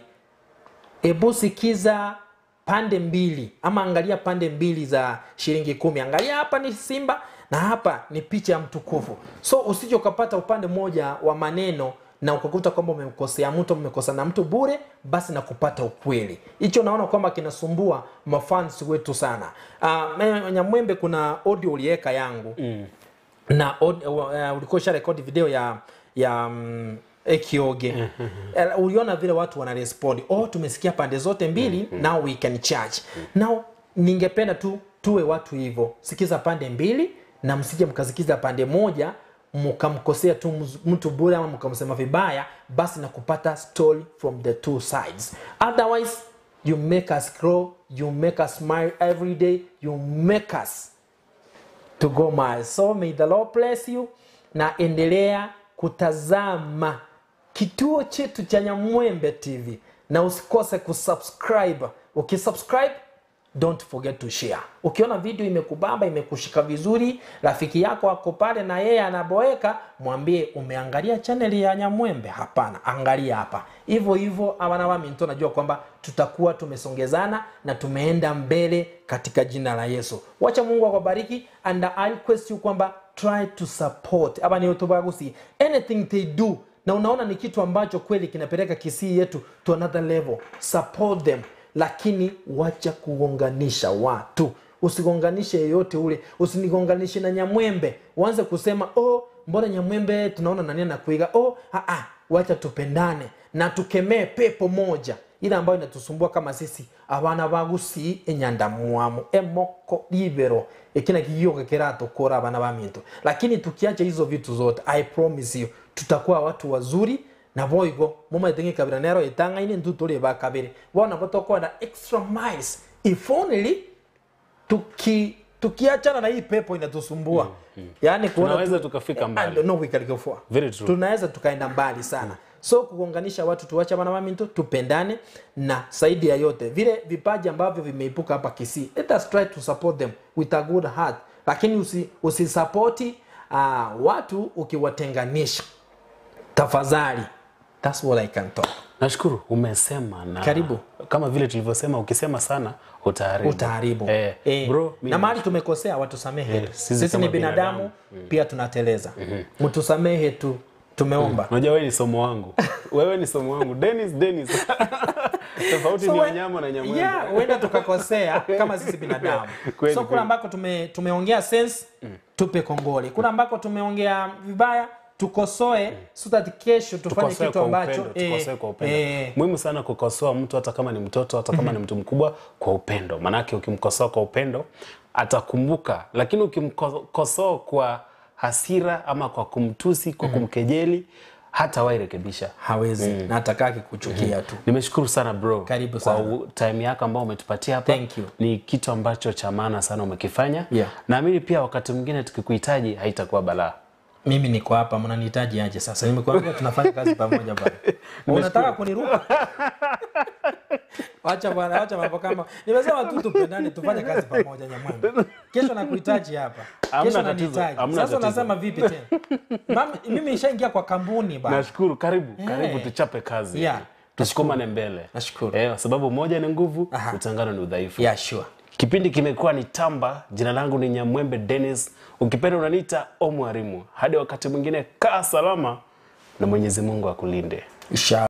S3: hebu sikiza pande mbili ama angalia pande mbili za shilingi kumi angalia hapa ni simba na hapa ni picha ya mtukufu so usije ukapata upande mmoja wa maneno na ukakuta kwamba umemkosea mtu umekosa na mtu bure basi na kupata ukweli hicho naona kwamba kinasumbua mafans wetu sana uh, nyamwembe kuna audio uliweka yangu mm. na aud- uh, ulikuwa usha rekodi video ya ya um, ekioge Eh, uliona vile watu wana respond oh tumesikia pande zote mbili now we can charge now ningependa tu tuwe watu hivyo sikiza pande mbili na msije mkasikiza pande moja mkamkosea tu mz- mtu bure ama mkamsema vibaya basi na kupata story from the two sides otherwise you make us grow you make us smile every day you make us to go miles. So may the Lord bless you na endelea kutazama kituo chetu cha Nyamwembe TV na usikose kusubscribe. Ukisubscribe don't forget to share. Ukiona video imekubamba imekushika vizuri, rafiki yako ako pale na yeye anaboeka, mwambie umeangalia channel ya Nyamwembe. Hapana, angalia hapa. Hivyo hivyo abana wami nto najua kwamba tutakuwa tumesongezana na tumeenda mbele katika jina la Yesu. Wacha Mungu akubariki and I request you kwamba try to support aba ni utubagusi anything they do na unaona ni kitu ambacho kweli kinapeleka kisii yetu to another level support them lakini wacha kugonganisha watu usigonganishe yeyote ule usinigonganishe na nyamwembe uanze kusema oh mbona nyamwembe tunaona nani anakuiga oh aa, wacha tupendane na tukemee pepo moja ile ambayo inatusumbua kama sisi abana bagusi enyandamuamu emoko libero ekina kiyoka kiratukura abana bamintu lakini tukiacha hizo vitu zote i promise you tutakuwa watu wazuri na boigo mumaitengi kabira nero itangaine ntu tuli bakabiri bona botokwenda extra miles if only tuki tukiachana na hii pepo inatusumbua mm, yaani kuona
S2: Tunaweza
S3: tu-
S2: tukafika
S3: eh,
S2: mbali.
S3: and no we can go far.
S2: Very true.
S3: tunaweza tukaenda mbali sana so kugonganisha watu tuwache bana maminto tupendane na zaidi ya yote vile vipaji ambavyo vimeibuka hapa kisii let us try to support them with a good heart lakini usi, usisapoti uh, watu ukiwatenganisha tafadhali thats what i can talk
S2: nashukuru umesema na
S3: Karibu.
S2: kama vile tulivyosema ukisema sana utaharibu
S3: utaharibu
S2: eh,
S3: Eh,
S2: bro mimi
S3: na mahali tumekosea watusamehe
S2: Eh,
S3: tu.
S2: sisi
S3: sisi,
S2: kama
S3: ni binadamu, pia tunateleza mtusamehe tu tumeomba
S2: unajua wewe ni somo wangu wewe ni somo wangu Dennis Dennis tofauti
S3: So
S2: ni
S3: we-
S2: wanyama na nyamwembe
S3: yeah, huenda tukakosea kama sisi binadamu
S2: Kweli,
S3: so
S2: kweli.
S3: kula ambako tume, tumeongea sense tupe kongole kula ambako tumeongea vibaya tukosoe so that kesho tufanye
S2: tukosoe
S3: kitu
S2: kwa
S3: ambacho
S2: upendo, tukosoe kwa upendo.
S3: eh,
S2: muhimu sana kukosoa mtu hata kama ni mtoto hata kama ni mtu mkubwa kwa upendo maanake ukimkosoa kwa upendo atakumbuka lakini ukimkosoa kwa hasira ama kwa kumtusi kwa kumkejeli hata wairekebisha
S3: hawezi na atakaki kuchukia tu
S2: nimeshukuru sana bro
S3: Karibu
S2: kwa
S3: sana.
S2: u- time yako ambao umetupatia hapa
S3: Thank you.
S2: ni kitu ambacho cha maana sana umekifanya
S3: Yeah.
S2: naamini pia wakati mwingine tukikuhitaji haitakuwa balaa
S3: mimi niko hapa mnanihitaji aje sasa nimekuambia tunafanya kazi pamoja bwana unataka kuniruka wacha bwana wacha mambo kama nimesema tu tupendane tufanye kazi pamoja nyamwanga kesho nakuhitaji hapa
S2: Hamna
S3: kesho
S2: tatizo,
S3: nanihitaji
S2: hamna
S3: sasa
S2: tatizo.
S3: unasema vipi tena Mami- mimi nishaingia kwa kampuni bana
S2: nashukuru karibu karibu tuchape kazi
S3: Yeah.
S2: tusukumane mbele
S3: Nashukuru.
S2: eh, sababu moja ni nguvu
S3: Aha.
S2: utengano ni udhaifu
S3: yeah sure
S2: kipindi kimekuwa ni tamba jina langu ni nyamwembe denis ukipenda unaniita omwarimu hadi wakati mwingine kaa salama na mwenyezi mungu akulinde
S3: Inshallah.